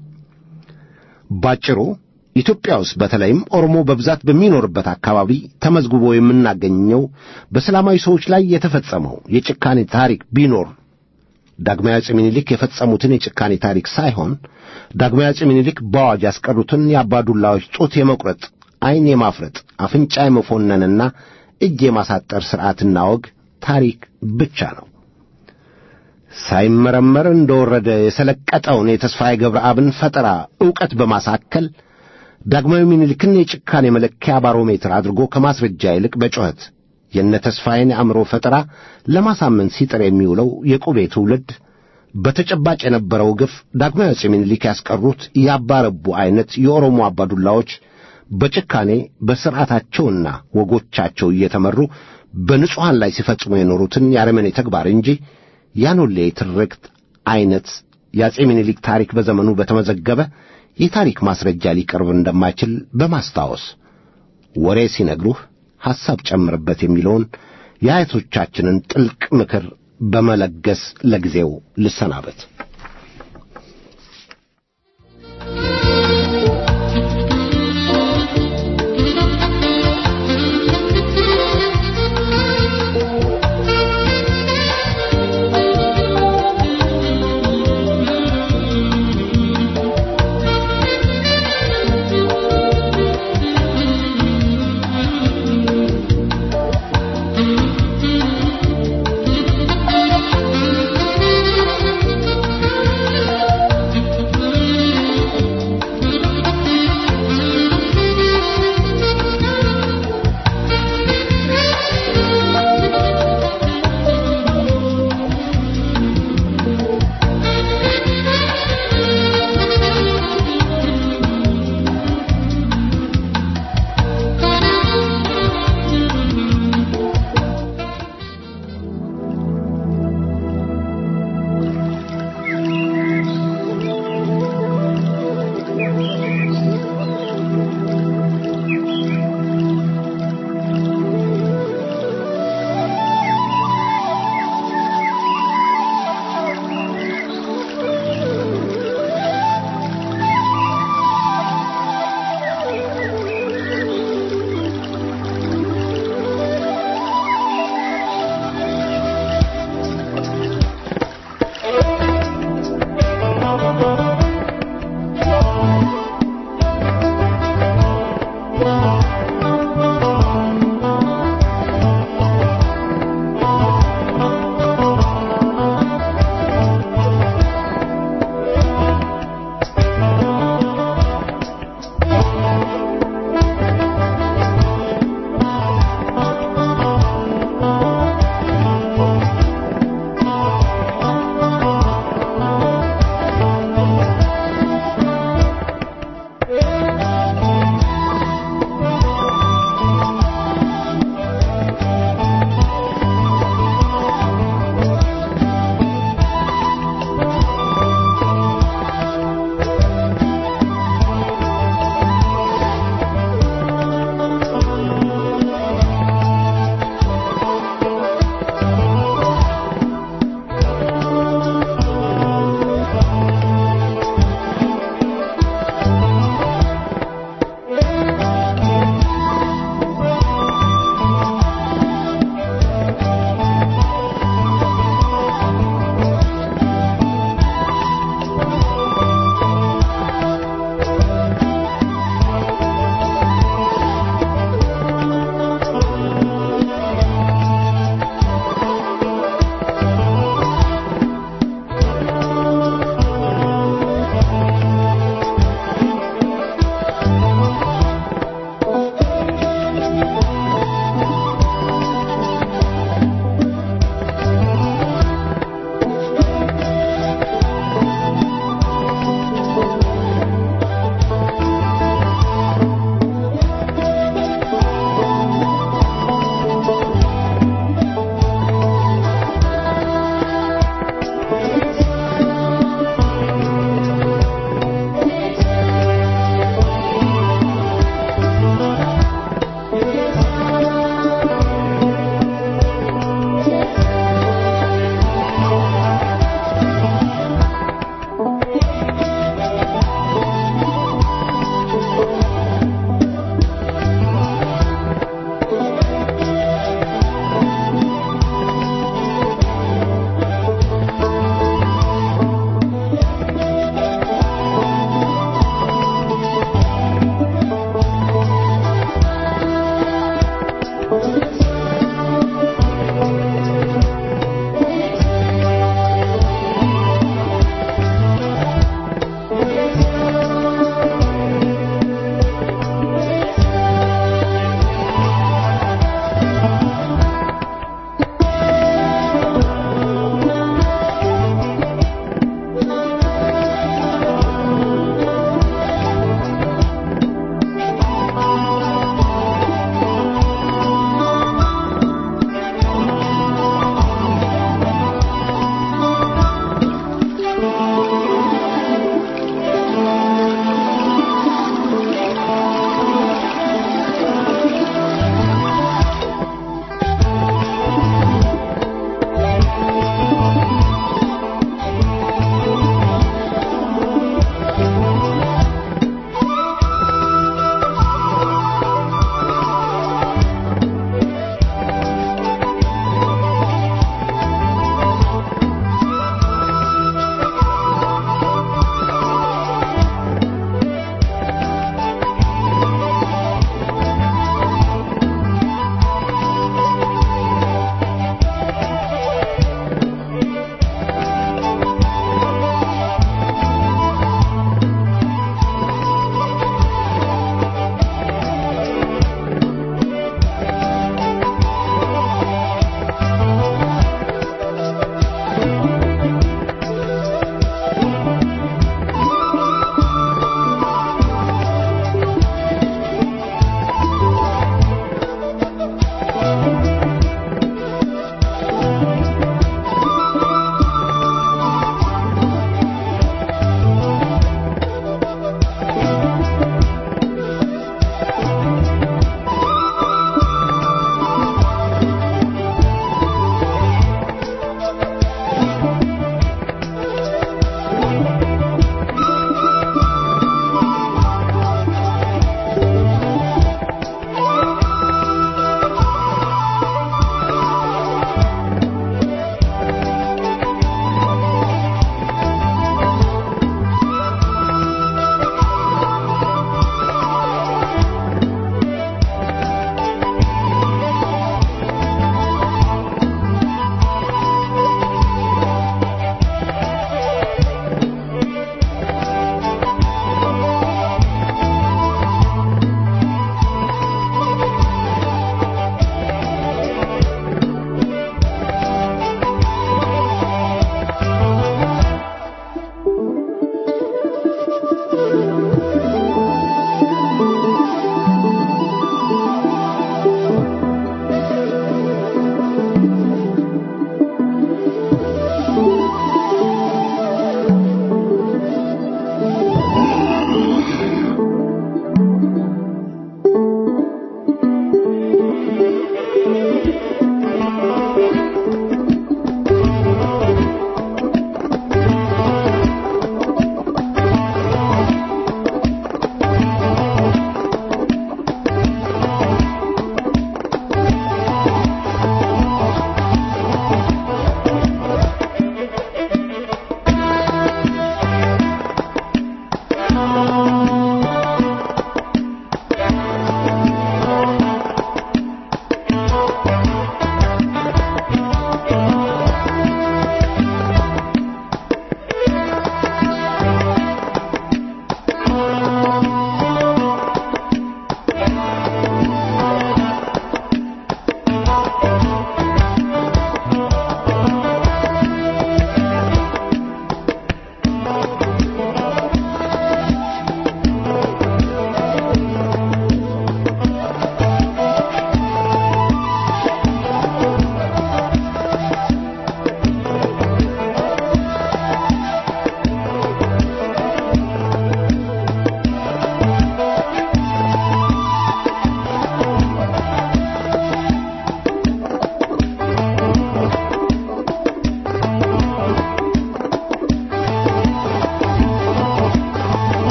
[SPEAKER 4] ባጭሩ ኢትዮጵያ ውስጥ በተለይም ኦሮሞ በብዛት በሚኖርበት አካባቢ ተመዝግቦ የምናገኘው በሰላማዊ ሰዎች ላይ የተፈጸመው የጭካኔ ታሪክ ቢኖር ዳግማዊ አፄ ምኒልክ የፈጸሙትን የጭካኔ ታሪክ ሳይሆን ዳግማዊ አፄ ምኒልክ በአዋጅ ያስቀሩትን የአባዱላዎች ጡት የመቁረጥ፣ ዐይን የማፍረጥ፣ አፍንጫ የመፎነንና እጅ የማሳጠር ሥርዓትና ወግ ታሪክ ብቻ ነው። ሳይመረመር እንደወረደ የሰለቀጠውን የተስፋዬ ገብረአብን ፈጠራ ዕውቀት በማሳከል ዳግማዊ ምኒልክን የጭካኔ መለኪያ ባሮሜትር አድርጎ ከማስረጃ ይልቅ በጩኸት የነ ተስፋዬን የአእምሮ ፈጠራ ለማሳመን ሲጥር የሚውለው የቁቤ ትውልድ በተጨባጭ የነበረው ግፍ ዳግማዊ አፄ ምኒልክ ያስቀሩት ያባረቡ ዐይነት የኦሮሞ አባዱላዎች በጭካኔ በሥርዓታቸውና ወጎቻቸው እየተመሩ በንጹሐን ላይ ሲፈጽሙ የኖሩትን የአረመኔ ተግባር እንጂ ያኖሌ ትርክት ዐይነት የአፄ ምኒልክ ታሪክ በዘመኑ በተመዘገበ የታሪክ ማስረጃ ሊቀርብ እንደማይችል በማስታወስ ወሬ ሲነግሩህ ሐሳብ ጨምርበት የሚለውን የአያቶቻችንን ጥልቅ ምክር በመለገስ ለጊዜው ልሰናበት።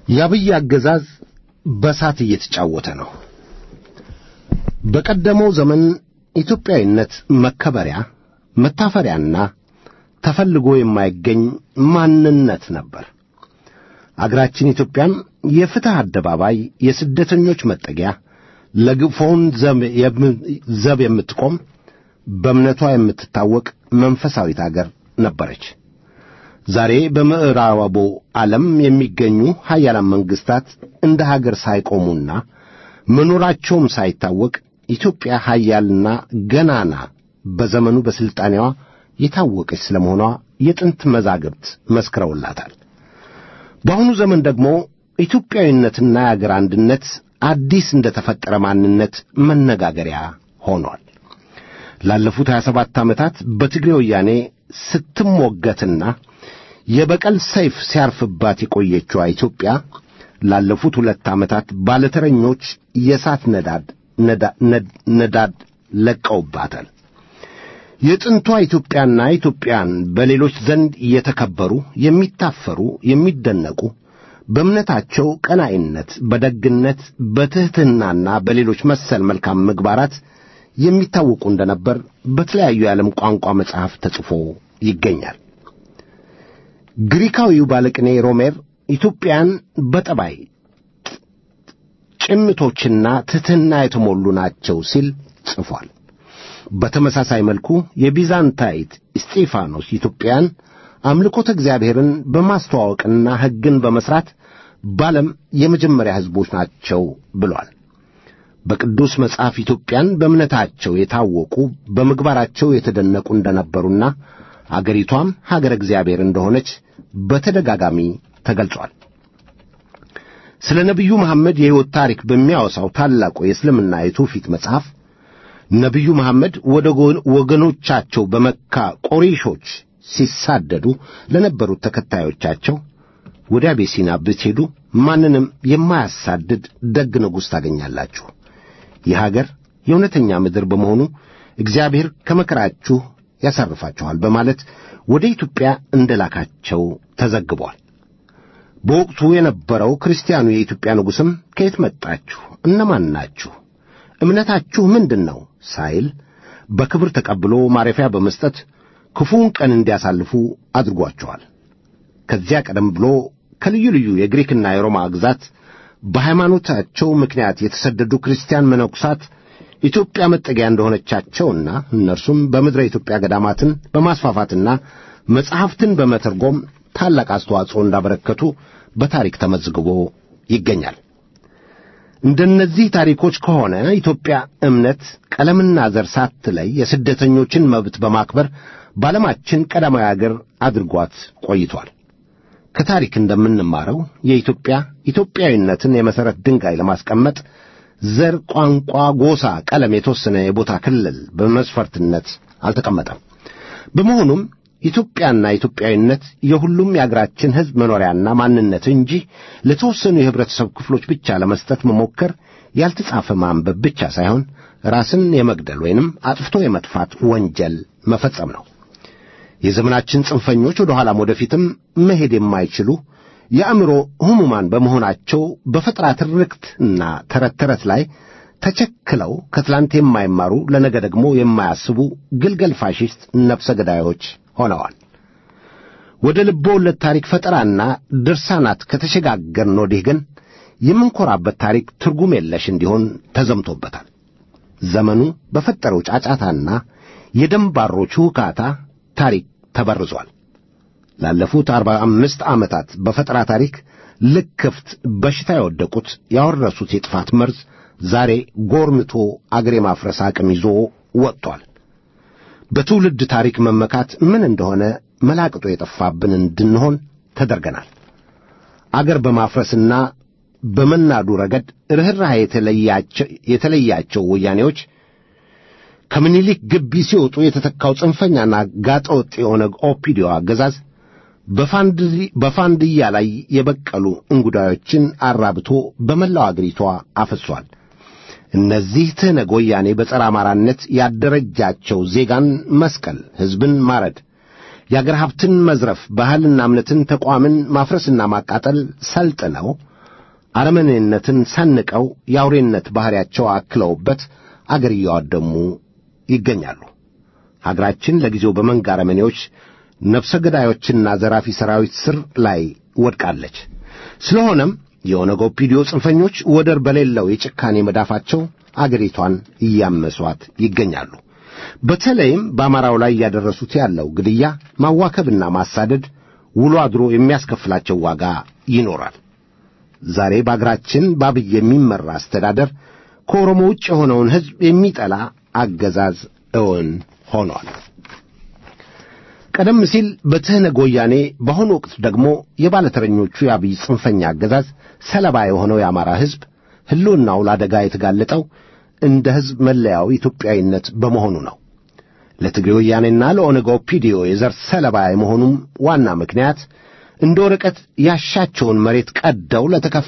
[SPEAKER 4] የአብይ አገዛዝ በሳት እየተጫወተ ነው። በቀደመው ዘመን ኢትዮጵያዊነት መከበሪያ መታፈሪያና ተፈልጎ የማይገኝ ማንነት ነበር። አገራችን ኢትዮጵያም የፍትሕ አደባባይ፣ የስደተኞች መጠጊያ፣ ለግፎውን ዘብ የምትቆም በእምነቷ የምትታወቅ መንፈሳዊት አገር ነበረች። ዛሬ በምዕራቡ ዓለም የሚገኙ ሀያላን መንግሥታት እንደ ሀገር ሳይቆሙና መኖራቸውም ሳይታወቅ ኢትዮጵያ ሀያልና ገናና በዘመኑ በሥልጣኔዋ የታወቀች ስለ መሆኗ የጥንት መዛግብት መስክረውላታል። በአሁኑ ዘመን ደግሞ ኢትዮጵያዊነትና የአገር አንድነት አዲስ እንደ ተፈጠረ ማንነት መነጋገሪያ ሆኗል። ላለፉት 27 ዓመታት በትግሬ ወያኔ ስትሞገትና የበቀል ሰይፍ ሲያርፍባት የቆየችዋ ኢትዮጵያ ላለፉት ሁለት ዓመታት ባለተረኞች የእሳት ነዳድ ነዳድ ለቀውባታል። የጥንቷ ኢትዮጵያና ኢትዮጵያን በሌሎች ዘንድ የተከበሩ፣ የሚታፈሩ፣ የሚደነቁ በእምነታቸው ቀናኢነት፣ በደግነት፣ በትሕትናና በሌሎች መሰል መልካም ምግባራት የሚታወቁ እንደነበር በተለያዩ የዓለም ቋንቋ መጽሐፍ ተጽፎ ይገኛል። ግሪካዊው ባለቅኔ ሮሜር ኢትዮጵያን በጠባይ ጭምቶችና ትሕትና የተሞሉ ናቸው ሲል ጽፏል። በተመሳሳይ መልኩ የቢዛንታይት እስጢፋኖስ ኢትዮጵያን አምልኮተ እግዚአብሔርን በማስተዋወቅና ሕግን በመሥራት በዓለም የመጀመሪያ ሕዝቦች ናቸው ብሏል። በቅዱስ መጽሐፍ ኢትዮጵያን በእምነታቸው የታወቁ በምግባራቸው የተደነቁ እንደነበሩና አገሪቷም ሀገረ እግዚአብሔር እንደሆነች በተደጋጋሚ ተገልጿል። ስለ ነቢዩ መሐመድ የሕይወት ታሪክ በሚያወሳው ታላቁ የእስልምና የትውፊት መጽሐፍ ነቢዩ መሐመድ ወደ ወገኖቻቸው በመካ ቆሬሾች ሲሳደዱ ለነበሩት ተከታዮቻቸው ወደ አቤሲና ብትሄዱ ማንንም የማያሳድድ ደግ ንጉሥ ታገኛላችሁ። ይህ አገር የእውነተኛ ምድር በመሆኑ እግዚአብሔር ከመከራችሁ ያሳርፋችኋል በማለት ወደ ኢትዮጵያ እንደላካቸው ተዘግቧል። በወቅቱ የነበረው ክርስቲያኑ የኢትዮጵያ ንጉሥም ከየት መጣችሁ? እነማን ናችሁ? እምነታችሁ ምንድን ነው? ሳይል በክብር ተቀብሎ ማረፊያ በመስጠት ክፉውን ቀን እንዲያሳልፉ አድርጓቸዋል። ከዚያ ቀደም ብሎ ከልዩ ልዩ የግሪክና የሮማ ግዛት በሃይማኖታቸው ምክንያት የተሰደዱ ክርስቲያን መነኩሳት ኢትዮጵያ መጠጊያ እንደሆነቻቸውና እነርሱም በምድረ ኢትዮጵያ ገዳማትን በማስፋፋትና መጻሕፍትን በመተርጎም ታላቅ አስተዋጽኦ እንዳበረከቱ በታሪክ ተመዝግቦ ይገኛል። እንደነዚህ ታሪኮች ከሆነ ኢትዮጵያ እምነት፣ ቀለምና ዘር ሳትለይ የስደተኞችን መብት በማክበር በዓለማችን ቀዳማዊ አገር አድርጓት ቆይቷል። ከታሪክ እንደምንማረው የኢትዮጵያ ኢትዮጵያዊነትን የመሠረት ድንጋይ ለማስቀመጥ ዘር፣ ቋንቋ፣ ጎሳ፣ ቀለም የተወሰነ የቦታ ክልል በመስፈርትነት አልተቀመጠም። በመሆኑም ኢትዮጵያና ኢትዮጵያዊነት የሁሉም የአገራችን ሕዝብ መኖሪያና ማንነት እንጂ ለተወሰኑ የኅብረተሰብ ክፍሎች ብቻ ለመስጠት መሞከር ያልተጻፈ ማንበብ ብቻ ሳይሆን ራስን የመግደል ወይንም አጥፍቶ የመጥፋት ወንጀል መፈጸም ነው። የዘመናችን ጽንፈኞች ወደ ኋላም ወደፊትም መሄድ የማይችሉ የአእምሮ ሕሙማን በመሆናቸው በፈጠራ ትርክትና ተረት ተረት ላይ ተቸክለው ከትላንት የማይማሩ ለነገ ደግሞ የማያስቡ ግልገል ፋሽስት ነፍሰ ገዳዮች ሆነዋል። ወደ ልብ ወለድ ታሪክ ፈጠራና ድርሳናት ከተሸጋገርን ወዲህ ግን የምንኮራበት ታሪክ ትርጉም የለሽ እንዲሆን ተዘምቶበታል። ዘመኑ በፈጠረው ጫጫታና የደንባሮች ሁካታ ታሪክ ተበርዟል። ላለፉት አርባ አምስት ዓመታት በፈጠራ ታሪክ ልክፍት በሽታ የወደቁት ያወረሱት የጥፋት መርዝ ዛሬ ጎርምቶ አገር የማፍረስ አቅም ይዞ ወጥቷል። በትውልድ ታሪክ መመካት ምን እንደሆነ መላቅጦ የጠፋብን እንድንሆን ተደርገናል። አገር በማፍረስና በመናዱ ረገድ ርኅራኄ የተለያቸው ወያኔዎች ከምኒልክ ግቢ ሲወጡ የተተካው ጽንፈኛና ጋጠወጥ የሆነ ኦፒዲዮ አገዛዝ በፋንድያ ላይ የበቀሉ እንጉዳዮችን አራብቶ በመላው አገሪቷ አፈሷል። እነዚህ ትህነግ ወያኔ በጸረ አማራነት ያደረጃቸው ዜጋን መስቀል፣ ሕዝብን ማረድ፣ የአገር ሀብትን መዝረፍ፣ ባህልና እምነትን፣ ተቋምን ማፍረስና ማቃጠል ሰልጥነው አረመኔነትን ሰንቀው የአውሬነት ባሕሪያቸው አክለውበት አገር እያዋደሙ ይገኛሉ። ሀገራችን ለጊዜው በመንጋ አረመኔዎች፣ ነፍሰ ገዳዮችና ዘራፊ ሰራዊት ስር ላይ ወድቃለች። ስለሆነም የኦነግ ኦፒዲዮ ጽንፈኞች ወደር በሌለው የጭካኔ መዳፋቸው አገሪቷን እያመሷት ይገኛሉ። በተለይም በአማራው ላይ እያደረሱት ያለው ግድያ፣ ማዋከብና ማሳደድ ውሎ አድሮ የሚያስከፍላቸው ዋጋ ይኖራል። ዛሬ በአገራችን በአብይ የሚመራ አስተዳደር ከኦሮሞ ውጭ የሆነውን ሕዝብ የሚጠላ አገዛዝ እውን ሆኗል። ቀደም ሲል በትህነግ ወያኔ፣ በአሁኑ ወቅት ደግሞ የባለተረኞቹ የአብይ ጽንፈኛ አገዛዝ ሰለባ የሆነው የአማራ ሕዝብ ሕልውናው ለአደጋ የተጋለጠው እንደ ሕዝብ መለያው ኢትዮጵያዊነት በመሆኑ ነው። ለትግሬ ወያኔና ለኦነግ ኦፒዲዮ የዘር ሰለባ የመሆኑም ዋና ምክንያት እንደ ወረቀት ያሻቸውን መሬት ቀደው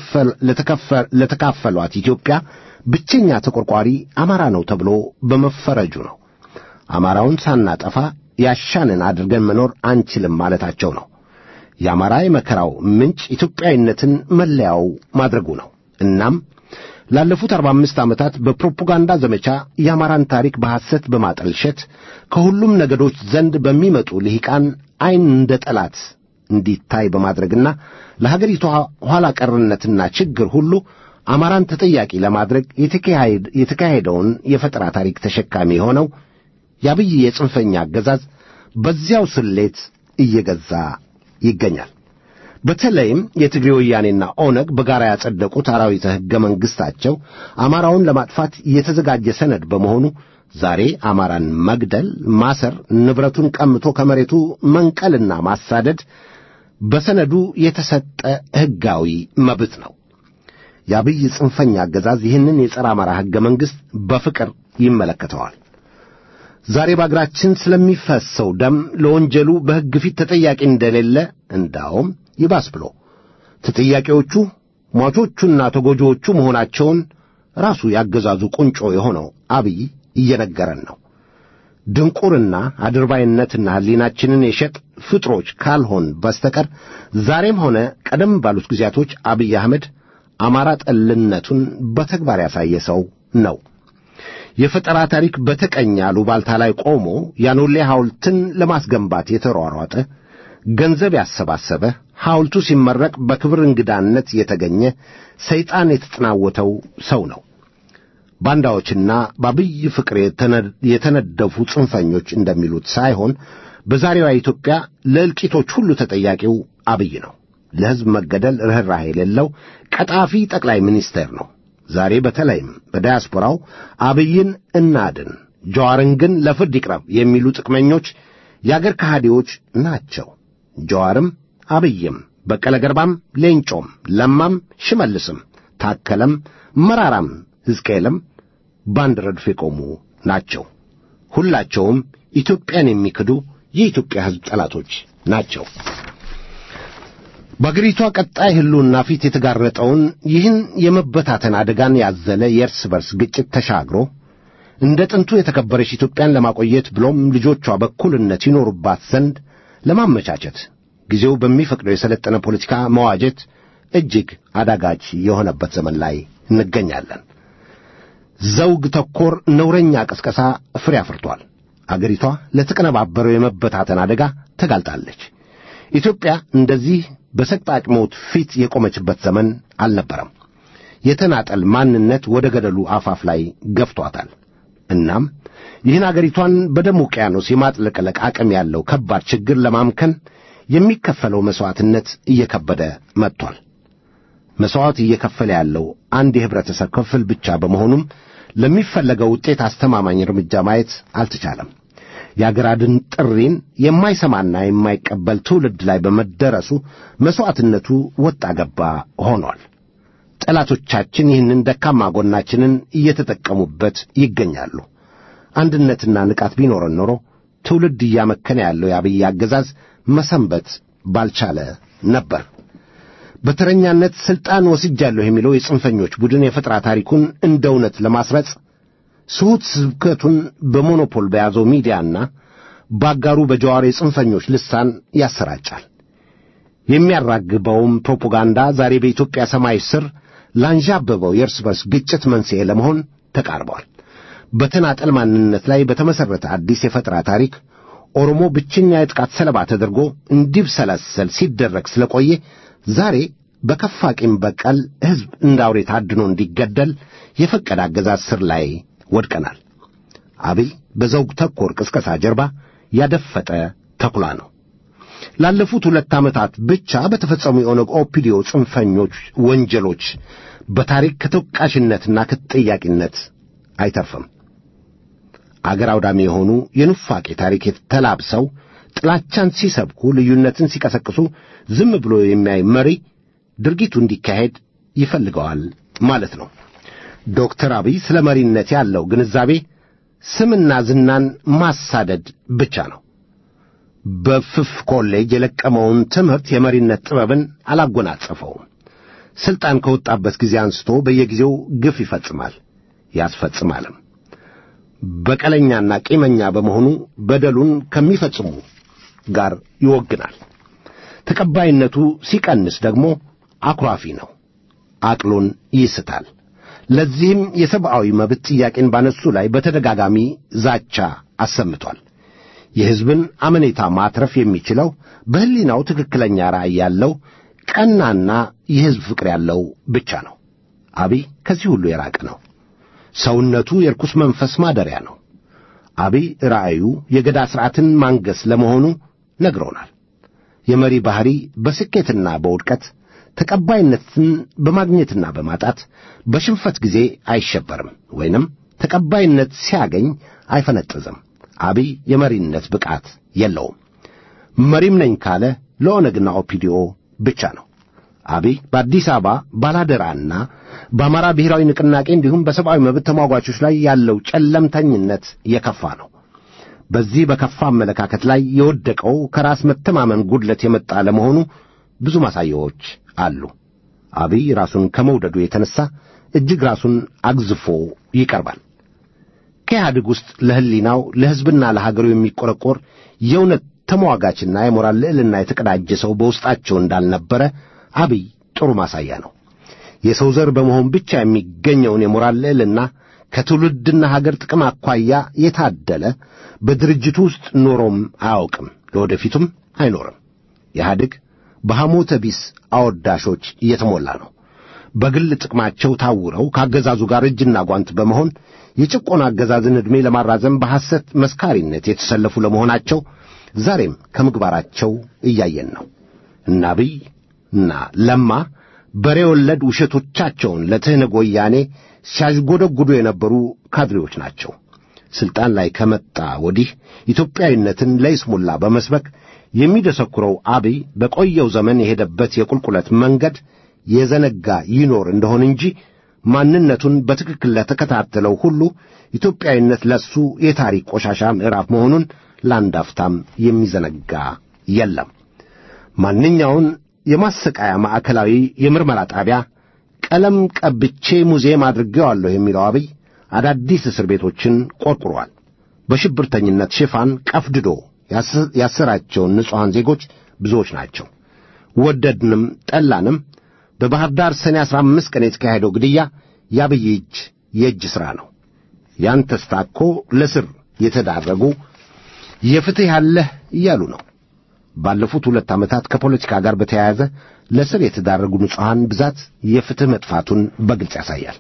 [SPEAKER 4] ለተካፈሏት ኢትዮጵያ ብቸኛ ተቆርቋሪ አማራ ነው ተብሎ በመፈረጁ ነው። አማራውን ሳናጠፋ ያሻንን አድርገን መኖር አንችልም ማለታቸው ነው። የአማራ የመከራው ምንጭ ኢትዮጵያዊነትን መለያው ማድረጉ ነው። እናም ላለፉት አርባ አምስት ዓመታት በፕሮፓጋንዳ ዘመቻ የአማራን ታሪክ በሐሰት በማጠልሸት ከሁሉም ነገዶች ዘንድ በሚመጡ ልሂቃን ዐይን እንደ ጠላት እንዲታይ በማድረግና ለሀገሪቷ ኋላ ቀርነትና ችግር ሁሉ አማራን ተጠያቂ ለማድረግ የተካሄደውን የፈጠራ ታሪክ ተሸካሚ የሆነው የአብይ የጽንፈኛ አገዛዝ በዚያው ስሌት እየገዛ ይገኛል። በተለይም የትግሬ ወያኔና ኦነግ በጋራ ያጸደቁት አራዊተ ሕገ መንግሥታቸው አማራውን ለማጥፋት የተዘጋጀ ሰነድ በመሆኑ ዛሬ አማራን መግደል፣ ማሰር፣ ንብረቱን ቀምቶ ከመሬቱ መንቀልና ማሳደድ በሰነዱ የተሰጠ ሕጋዊ መብት ነው። የአብይ ጽንፈኛ አገዛዝ ይህንን የጸረ አማራ ሕገ መንግሥት በፍቅር ይመለከተዋል። ዛሬ በአገራችን ስለሚፈሰው ደም ለወንጀሉ በሕግ ፊት ተጠያቂ እንደሌለ እንዳውም ይባስ ብሎ ተጠያቂዎቹ ሟቾቹና ተጎጂዎቹ መሆናቸውን ራሱ ያገዛዙ ቁንጮ የሆነው አብይ እየነገረን ነው። ድንቁርና አድርባይነትና ሕሊናችንን የሸጥ ፍጥሮች ካልሆን በስተቀር ዛሬም ሆነ ቀደም ባሉት ጊዜያቶች አብይ አህመድ አማራ ጠልነቱን በተግባር ያሳየ ሰው ነው። የፈጠራ ታሪክ በተቀኘ አሉባልታ ላይ ቆሞ ያኖሌ ሐውልትን ለማስገንባት የተሯሯጠ ገንዘብ ያሰባሰበ ሐውልቱ ሲመረቅ በክብር እንግዳነት የተገኘ ሰይጣን የተጠናወተው ሰው ነው። ባንዳዎችና በአብይ ፍቅር የተነደፉ ጽንፈኞች እንደሚሉት ሳይሆን በዛሬዋ ኢትዮጵያ ለእልቂቶች ሁሉ ተጠያቂው አብይ ነው። ለሕዝብ መገደል ርኅራኄ የሌለው ቀጣፊ ጠቅላይ ሚኒስቴር ነው። ዛሬ በተለይም በዳያስፖራው አብይን እናድን፣ ጀዋርን ግን ለፍርድ ይቅረብ የሚሉ ጥቅመኞች የአገር ከሃዲዎች ናቸው። ጀዋርም አብይም በቀለ ገርባም ሌንጮም ለማም ሽመልስም ታከለም መራራም ሕዝቅኤልም በአንድ ረድፍ የቆሙ ናቸው። ሁላቸውም ኢትዮጵያን የሚክዱ የኢትዮጵያ ሕዝብ ጠላቶች ናቸው። በአገሪቷ ቀጣይ ሕልውና ፊት የተጋረጠውን ይህን የመበታተን አደጋን ያዘለ የእርስ በርስ ግጭት ተሻግሮ እንደ ጥንቱ የተከበረች ኢትዮጵያን ለማቆየት ብሎም ልጆቿ በእኩልነት ይኖሩባት ዘንድ ለማመቻቸት ጊዜው በሚፈቅደው የሰለጠነ ፖለቲካ መዋጀት እጅግ አዳጋች የሆነበት ዘመን ላይ እንገኛለን። ዘውግ ተኮር ነውረኛ ቅስቀሳ ፍሬ አፍርቷል። አገሪቷ ለተቀነባበረው የመበታተን አደጋ ተጋልጣለች። ኢትዮጵያ እንደዚህ በሰቅጣጭ ሞት ፊት የቆመችበት ዘመን አልነበረም። የተናጠል ማንነት ወደ ገደሉ አፋፍ ላይ ገፍቷታል። እናም ይህን አገሪቷን በደም ውቅያኖስ የማጥለቅለቅ አቅም ያለው ከባድ ችግር ለማምከን የሚከፈለው መሥዋዕትነት እየከበደ መጥቷል። መሥዋዕት እየከፈለ ያለው አንድ የኅብረተሰብ ክፍል ብቻ በመሆኑም ለሚፈለገው ውጤት አስተማማኝ እርምጃ ማየት አልተቻለም። የአገር አድን ጥሪን የማይሰማና የማይቀበል ትውልድ ላይ በመደረሱ መሥዋዕትነቱ ወጣ ገባ ሆኗል። ጠላቶቻችን ይህንን ደካማ ጎናችንን እየተጠቀሙበት ይገኛሉ። አንድነትና ንቃት ቢኖረን ኖሮ ትውልድ እያመከነ ያለው የአብይ አገዛዝ መሰንበት ባልቻለ ነበር። በተረኛነት ሥልጣን ወስጃለሁ የሚለው የጽንፈኞች ቡድን የፈጠራ ታሪኩን እንደ እውነት ለማስረጽ ስሁት ስብከቱን በሞኖፖል በያዘው ሚዲያና ባጋሩ በጀዋር የጽንፈኞች ልሳን ያሰራጫል። የሚያራግበውም ፕሮፓጋንዳ ዛሬ በኢትዮጵያ ሰማይ ስር ላንዣበበው የእርስ በርስ ግጭት መንስኤ ለመሆን ተቃርበዋል። በተናጠል ማንነት ላይ በተመሠረተ አዲስ የፈጠራ ታሪክ ኦሮሞ ብቸኛ የጥቃት ሰለባ ተደርጎ እንዲብሰለሰል ሲደረግ ስለቆየ ዛሬ በከፋ ቂም በቀል ሕዝብ እንደ አውሬ ታድኖ እንዲገደል የፈቀደ አገዛዝ ስር ላይ ወድቀናል። አብይ በዘውግ ተኮር ቅስቀሳ ጀርባ ያደፈጠ ተኩላ ነው። ላለፉት ሁለት ዓመታት ብቻ በተፈጸሙ የኦነግ ኦፒዲዮ ጽንፈኞች ወንጀሎች በታሪክ ከተወቃሽነትና ከተጠያቂነት አይተርፍም። አገር አውዳሚ የሆኑ የኑፋቄ ታሪክ ተላብሰው ጥላቻን ሲሰብኩ፣ ልዩነትን ሲቀሰቅሱ ዝም ብሎ የሚያይ መሪ ድርጊቱ እንዲካሄድ ይፈልገዋል ማለት ነው። ዶክተር አብይ ስለ መሪነት ያለው ግንዛቤ ስምና ዝናን ማሳደድ ብቻ ነው። በፍፍ ኮሌጅ የለቀመውን ትምህርት የመሪነት ጥበብን አላጎናጸፈውም። ሥልጣን ከወጣበት ጊዜ አንስቶ በየጊዜው ግፍ ይፈጽማል ያስፈጽማልም። በቀለኛና ቂመኛ በመሆኑ በደሉን ከሚፈጽሙ ጋር ይወግናል። ተቀባይነቱ ሲቀንስ ደግሞ አኩራፊ ነው፣ አቅሉን ይስታል። ለዚህም የሰብአዊ መብት ጥያቄን ባነሱ ላይ በተደጋጋሚ ዛቻ አሰምቷል። የሕዝብን አመኔታ ማትረፍ የሚችለው በሕሊናው ትክክለኛ ራዕይ ያለው ቀናና የሕዝብ ፍቅር ያለው ብቻ ነው። አብይ ከዚህ ሁሉ የራቀ ነው። ሰውነቱ የርኩስ መንፈስ ማደሪያ ነው። አብይ ራእዩ የገዳ ሥርዓትን ማንገስ ለመሆኑ ነግሮናል። የመሪ ባሕሪ በስኬትና በውድቀት ተቀባይነትን በማግኘትና በማጣት በሽንፈት ጊዜ አይሸበርም ወይንም ተቀባይነት ሲያገኝ አይፈነጥዝም። አብይ የመሪነት ብቃት የለውም። መሪም ነኝ ካለ ለኦነግና ኦፒዲኦ ብቻ ነው። አብይ በአዲስ አበባ ባላደራና በአማራ ብሔራዊ ንቅናቄ እንዲሁም በሰብአዊ መብት ተሟጓቾች ላይ ያለው ጨለምተኝነት የከፋ ነው። በዚህ በከፋ አመለካከት ላይ የወደቀው ከራስ መተማመን ጉድለት የመጣ ለመሆኑ ብዙ ማሳያዎች አሉ። አብይ ራሱን ከመውደዱ የተነሳ እጅግ ራሱን አግዝፎ ይቀርባል። ከኢህአዴግ ውስጥ ለሕሊናው ለሕዝብና ለሀገሩ የሚቆረቆር የእውነት ተሟጋችና የሞራል ልዕልና የተቀዳጀ ሰው በውስጣቸው እንዳልነበረ አብይ ጥሩ ማሳያ ነው። የሰው ዘር በመሆን ብቻ የሚገኘውን የሞራል ልዕልና ከትውልድና ሀገር ጥቅም አኳያ የታደለ በድርጅቱ ውስጥ ኖሮም አያውቅም፣ ለወደፊቱም አይኖርም። ኢህአዴግ በሐሞተ ቢስ አወዳሾች እየተሞላ ነው። በግል ጥቅማቸው ታውረው ከአገዛዙ ጋር እጅና ጓንት በመሆን የጭቆና አገዛዝን ዕድሜ ለማራዘም በሐሰት መስካሪነት የተሰለፉ ለመሆናቸው ዛሬም ከምግባራቸው እያየን ነው። እና አብይ እና ለማ በሬ ወለድ ውሸቶቻቸውን ለትህነግ ወያኔ ሲያዥጎደጉዱ የነበሩ ካድሬዎች ናቸው። ሥልጣን ላይ ከመጣ ወዲህ ኢትዮጵያዊነትን ለይስሙላ በመስበክ የሚደሰኩረው አብይ በቆየው ዘመን የሄደበት የቁልቁለት መንገድ የዘነጋ ይኖር እንደሆን እንጂ ማንነቱን በትክክል ለተከታተለው ሁሉ ኢትዮጵያዊነት ለሱ የታሪክ ቆሻሻ ምዕራፍ መሆኑን ለአንድ አፍታም የሚዘነጋ የለም። ማንኛውን የማሰቃያ ማዕከላዊ የምርመራ ጣቢያ ቀለም ቀብቼ ሙዚየም አድርጌዋለሁ የሚለው አብይ አዳዲስ እስር ቤቶችን ቆርቁሯል። በሽብርተኝነት ሽፋን ቀፍድዶ ያሰራቸውን ንጹሐን ዜጎች ብዙዎች ናቸው። ወደድንም ጠላንም በባሕር ዳር ሰኔ አሥራ አምስት ቀን የተካሄደው ግድያ የአብይ እጅ የእጅ ሥራ ነው። ያን ተስታኮ ለስር የተዳረጉ የፍትሕ ያለህ እያሉ ነው። ባለፉት ሁለት ዓመታት ከፖለቲካ ጋር በተያያዘ ለስር የተዳረጉ ንጹሐን ብዛት የፍትሕ መጥፋቱን በግልጽ ያሳያል።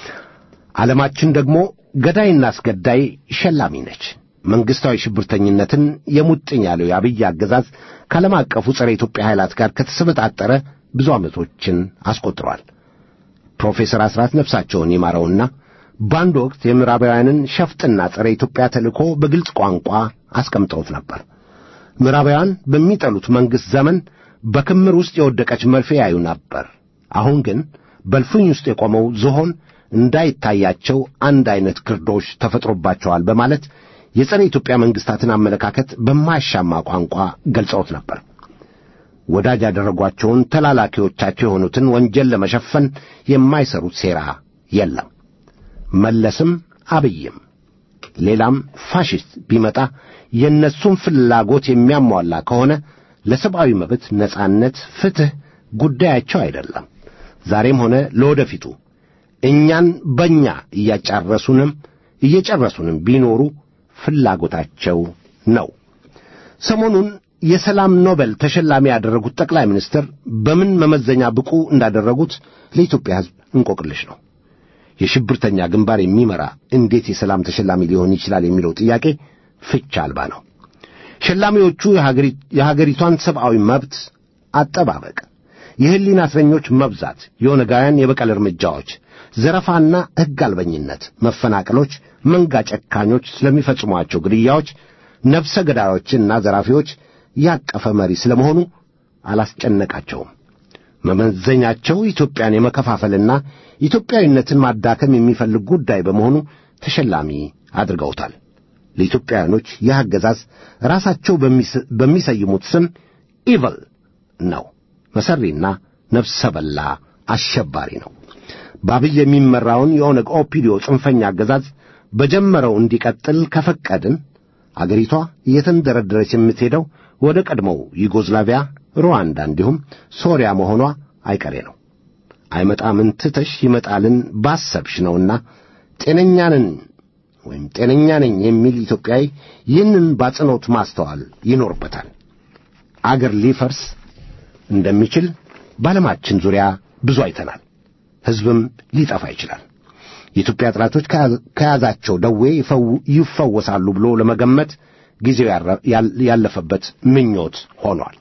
[SPEAKER 4] ዓለማችን ደግሞ ገዳይና አስገዳይ ሸላሚ ነች። መንግሥታዊ ሽብርተኝነትን የሙጥኝ ያለው የአብይ አገዛዝ ከዓለም አቀፉ ጸረ ኢትዮጵያ ኃይላት ጋር ከተሰበጣጠረ ብዙ ዓመቶችን አስቆጥሯል። ፕሮፌሰር አስራት ነፍሳቸውን ይማረውና በአንድ ወቅት የምዕራባውያንን ሸፍጥና ጸረ ኢትዮጵያ ተልእኮ በግልጽ ቋንቋ አስቀምጠውት ነበር። ምዕራባውያን በሚጠሉት መንግሥት ዘመን በክምር ውስጥ የወደቀች መርፌ ያዩ ነበር። አሁን ግን በልፍኝ ውስጥ የቆመው ዝሆን እንዳይታያቸው አንድ ዐይነት ግርዶሽ ተፈጥሮባቸዋል በማለት የጸረ ኢትዮጵያ መንግሥታትን አመለካከት በማያሻማ ቋንቋ ገልጸውት ነበር። ወዳጅ ያደረጓቸውን ተላላኪዎቻቸው የሆኑትን ወንጀል ለመሸፈን የማይሰሩት ሴራ የለም። መለስም አብይም ሌላም ፋሽስት ቢመጣ የእነሱን ፍላጎት የሚያሟላ ከሆነ ለሰብአዊ መብት፣ ነጻነት፣ ፍትሕ ጉዳያቸው አይደለም። ዛሬም ሆነ ለወደፊቱ እኛን በእኛ እያጫረሱንም እየጨረሱንም ቢኖሩ ፍላጎታቸው ነው። ሰሞኑን የሰላም ኖቤል ተሸላሚ ያደረጉት ጠቅላይ ሚኒስትር በምን መመዘኛ ብቁ እንዳደረጉት ለኢትዮጵያ ሕዝብ እንቆቅልሽ ነው። የሽብርተኛ ግንባር የሚመራ እንዴት የሰላም ተሸላሚ ሊሆን ይችላል የሚለው ጥያቄ ፍቻ አልባ ነው። ሸላሚዎቹ የሀገሪቷን ሰብአዊ መብት አጠባበቅ፣ የሕሊና እስረኞች መብዛት፣ የኦነጋውያን የበቀል እርምጃዎች፣ ዘረፋና ሕግ አልበኝነት፣ መፈናቀሎች፣ መንጋ ጨካኞች ስለሚፈጽሟቸው ግድያዎች፣ ነፍሰ ገዳዮችና ዘራፊዎች ያቀፈ መሪ ስለመሆኑ አላስጨነቃቸውም። መመዘኛቸው ኢትዮጵያን የመከፋፈልና ኢትዮጵያዊነትን ማዳከም የሚፈልግ ጉዳይ በመሆኑ ተሸላሚ አድርገውታል። ለኢትዮጵያውያኖች ይህ አገዛዝ ራሳቸው በሚሰይሙት ስም ኢቭል ነው። መሰሪና ነፍሰ በላ አሸባሪ ነው። በአብይ የሚመራውን የኦነግ ኦፒዲዮ ጽንፈኛ አገዛዝ በጀመረው እንዲቀጥል ከፈቀድን አገሪቷ እየተንደረደረች የምትሄደው ወደ ቀድሞው ዩጎዝላቪያ፣ ሩዋንዳ እንዲሁም ሶሪያ መሆኗ አይቀሬ ነው። አይመጣምን ትተሽ ይመጣልን ባሰብሽ ነውና ጤነኛንን ወይም ጤነኛ ነኝ የሚል ኢትዮጵያዊ ይህንን ባጽኖት ማስተዋል ይኖርበታል። አገር ሊፈርስ እንደሚችል በዓለማችን ዙሪያ ብዙ አይተናል። ሕዝብም ሊጠፋ ይችላል። የኢትዮጵያ ጠላቶች ከያዛቸው ደዌ ይፈወሳሉ ብሎ ለመገመት ጊዜው ያለፈበት ምኞት ሆኗል።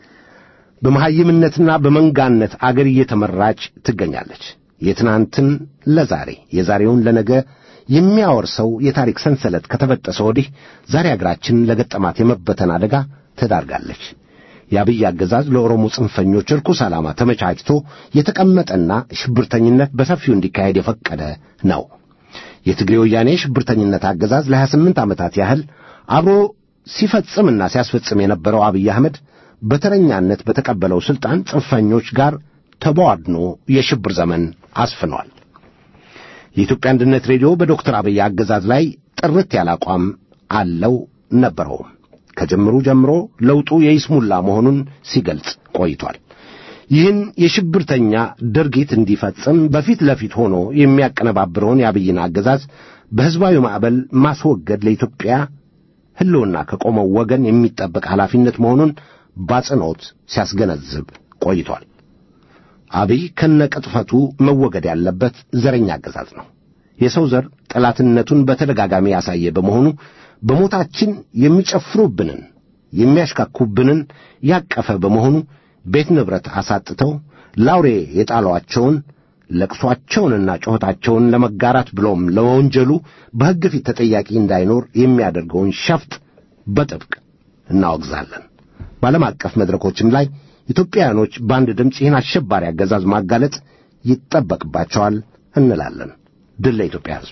[SPEAKER 4] በመሐይምነትና በመንጋነት አገር እየተመራች ትገኛለች። የትናንትን ለዛሬ የዛሬውን ለነገ የሚያወርሰው የታሪክ ሰንሰለት ከተበጠሰ ወዲህ ዛሬ አገራችን ለገጠማት የመበተን አደጋ ተዳርጋለች። የአብይ አገዛዝ ለኦሮሞ ጽንፈኞች ርኩስ ዓላማ ተመቻችቶ የተቀመጠና ሽብርተኝነት በሰፊው እንዲካሄድ የፈቀደ ነው። የትግሬ ወያኔ ሽብርተኝነት አገዛዝ ለ28 ዓመታት ያህል አብሮ ሲፈጽምና ሲያስፈጽም የነበረው አብይ አህመድ በተረኛነት በተቀበለው ሥልጣን ጽንፈኞች ጋር ተቧድኖ የሽብር ዘመን አስፍኗል። የኢትዮጵያ አንድነት ሬዲዮ በዶክተር አብይ አገዛዝ ላይ ጥርት ያለ አቋም አለው ነበረውም። ከጀምሩ ጀምሮ ለውጡ የይስሙላ መሆኑን ሲገልጽ ቆይቷል። ይህን የሽብርተኛ ድርጊት እንዲፈጽም በፊት ለፊት ሆኖ የሚያቀነባብረውን የአብይን አገዛዝ በሕዝባዊ ማዕበል ማስወገድ ለኢትዮጵያ ሕልውና ከቆመው ወገን የሚጠበቅ ኃላፊነት መሆኑን ባጽንኦት ሲያስገነዝብ ቆይቷል። አብይ ከነቅጥፈቱ መወገድ ያለበት ዘረኛ አገዛዝ ነው። የሰው ዘር ጠላትነቱን በተደጋጋሚ ያሳየ በመሆኑ በሞታችን የሚጨፍሩብንን የሚያሽካኩብንን ያቀፈ በመሆኑ ቤት ንብረት አሳጥተው ላውሬ የጣሏቸውን ለቅሷቸውንና ጩኸታቸውን ለመጋራት ብሎም ለወንጀሉ በሕግ ፊት ተጠያቂ እንዳይኖር የሚያደርገውን ሸፍጥ በጥብቅ እናወግዛለን። በዓለም አቀፍ መድረኮችም ላይ ኢትዮጵያውያኖች በአንድ ድምፅ ይህን አሸባሪ አገዛዝ ማጋለጥ ይጠበቅባቸዋል እንላለን። ድል ለኢትዮጵያ ሕዝብ።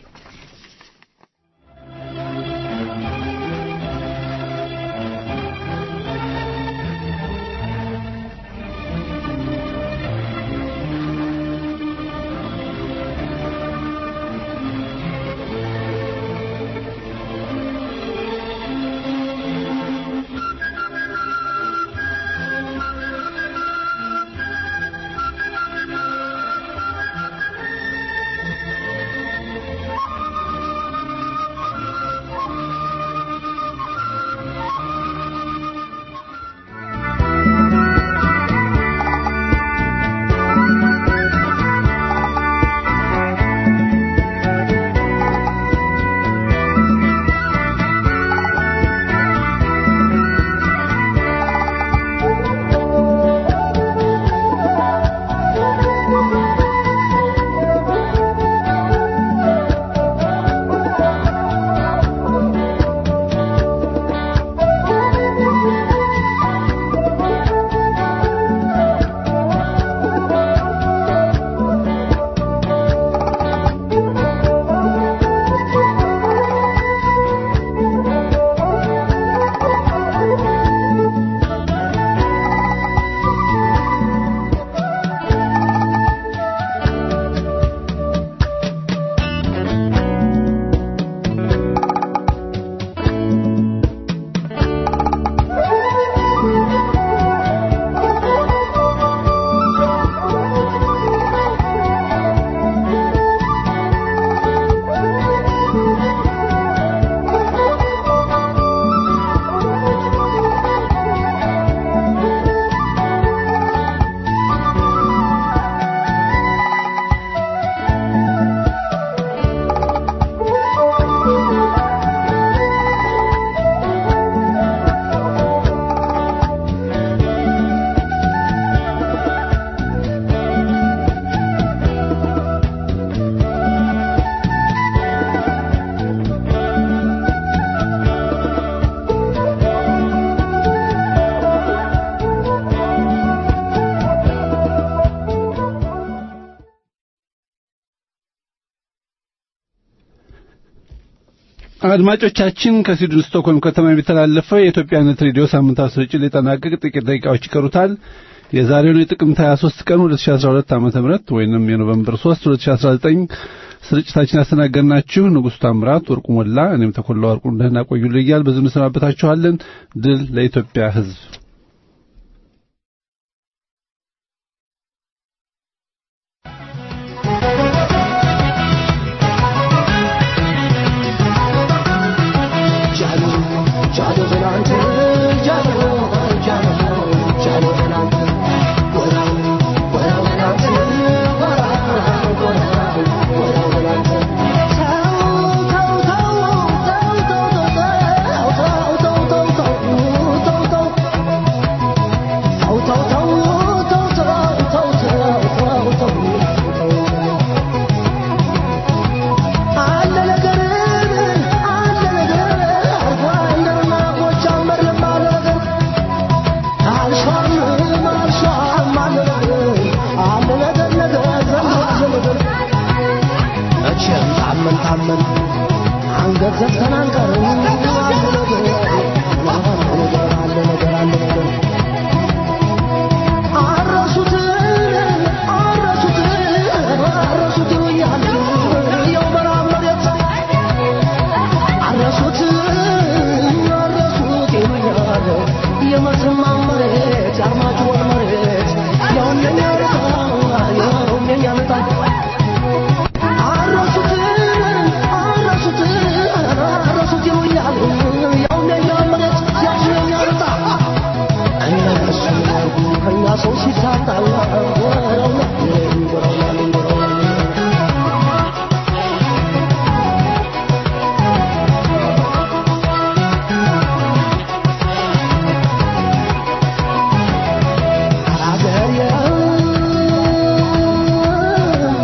[SPEAKER 2] አድማጮቻችን ከስዊድን ስቶክሆልም ከተማ የሚተላለፈው የኢትዮጵያነት ሬዲዮ ሳምንታዊ ስርጭት ሊጠናቀቅ ጥቂት ደቂቃዎች ይቀሩታል። የዛሬውን የጥቅምት 23 ቀን 2012 ዓ.ም ወይንም የኖቬምበር 3 2019 ስርጭታችን ያስተናገድናችሁ ንጉሥ ታምራት ወርቁ ሞላ፣ እኔም ተኮላ ወርቁ እንደህና ቆዩልኝ እያል በዚሁ እንሰናበታችኋለን። ድል ለኢትዮጵያ ሕዝብ።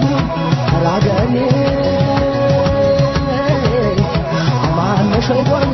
[SPEAKER 5] Shake one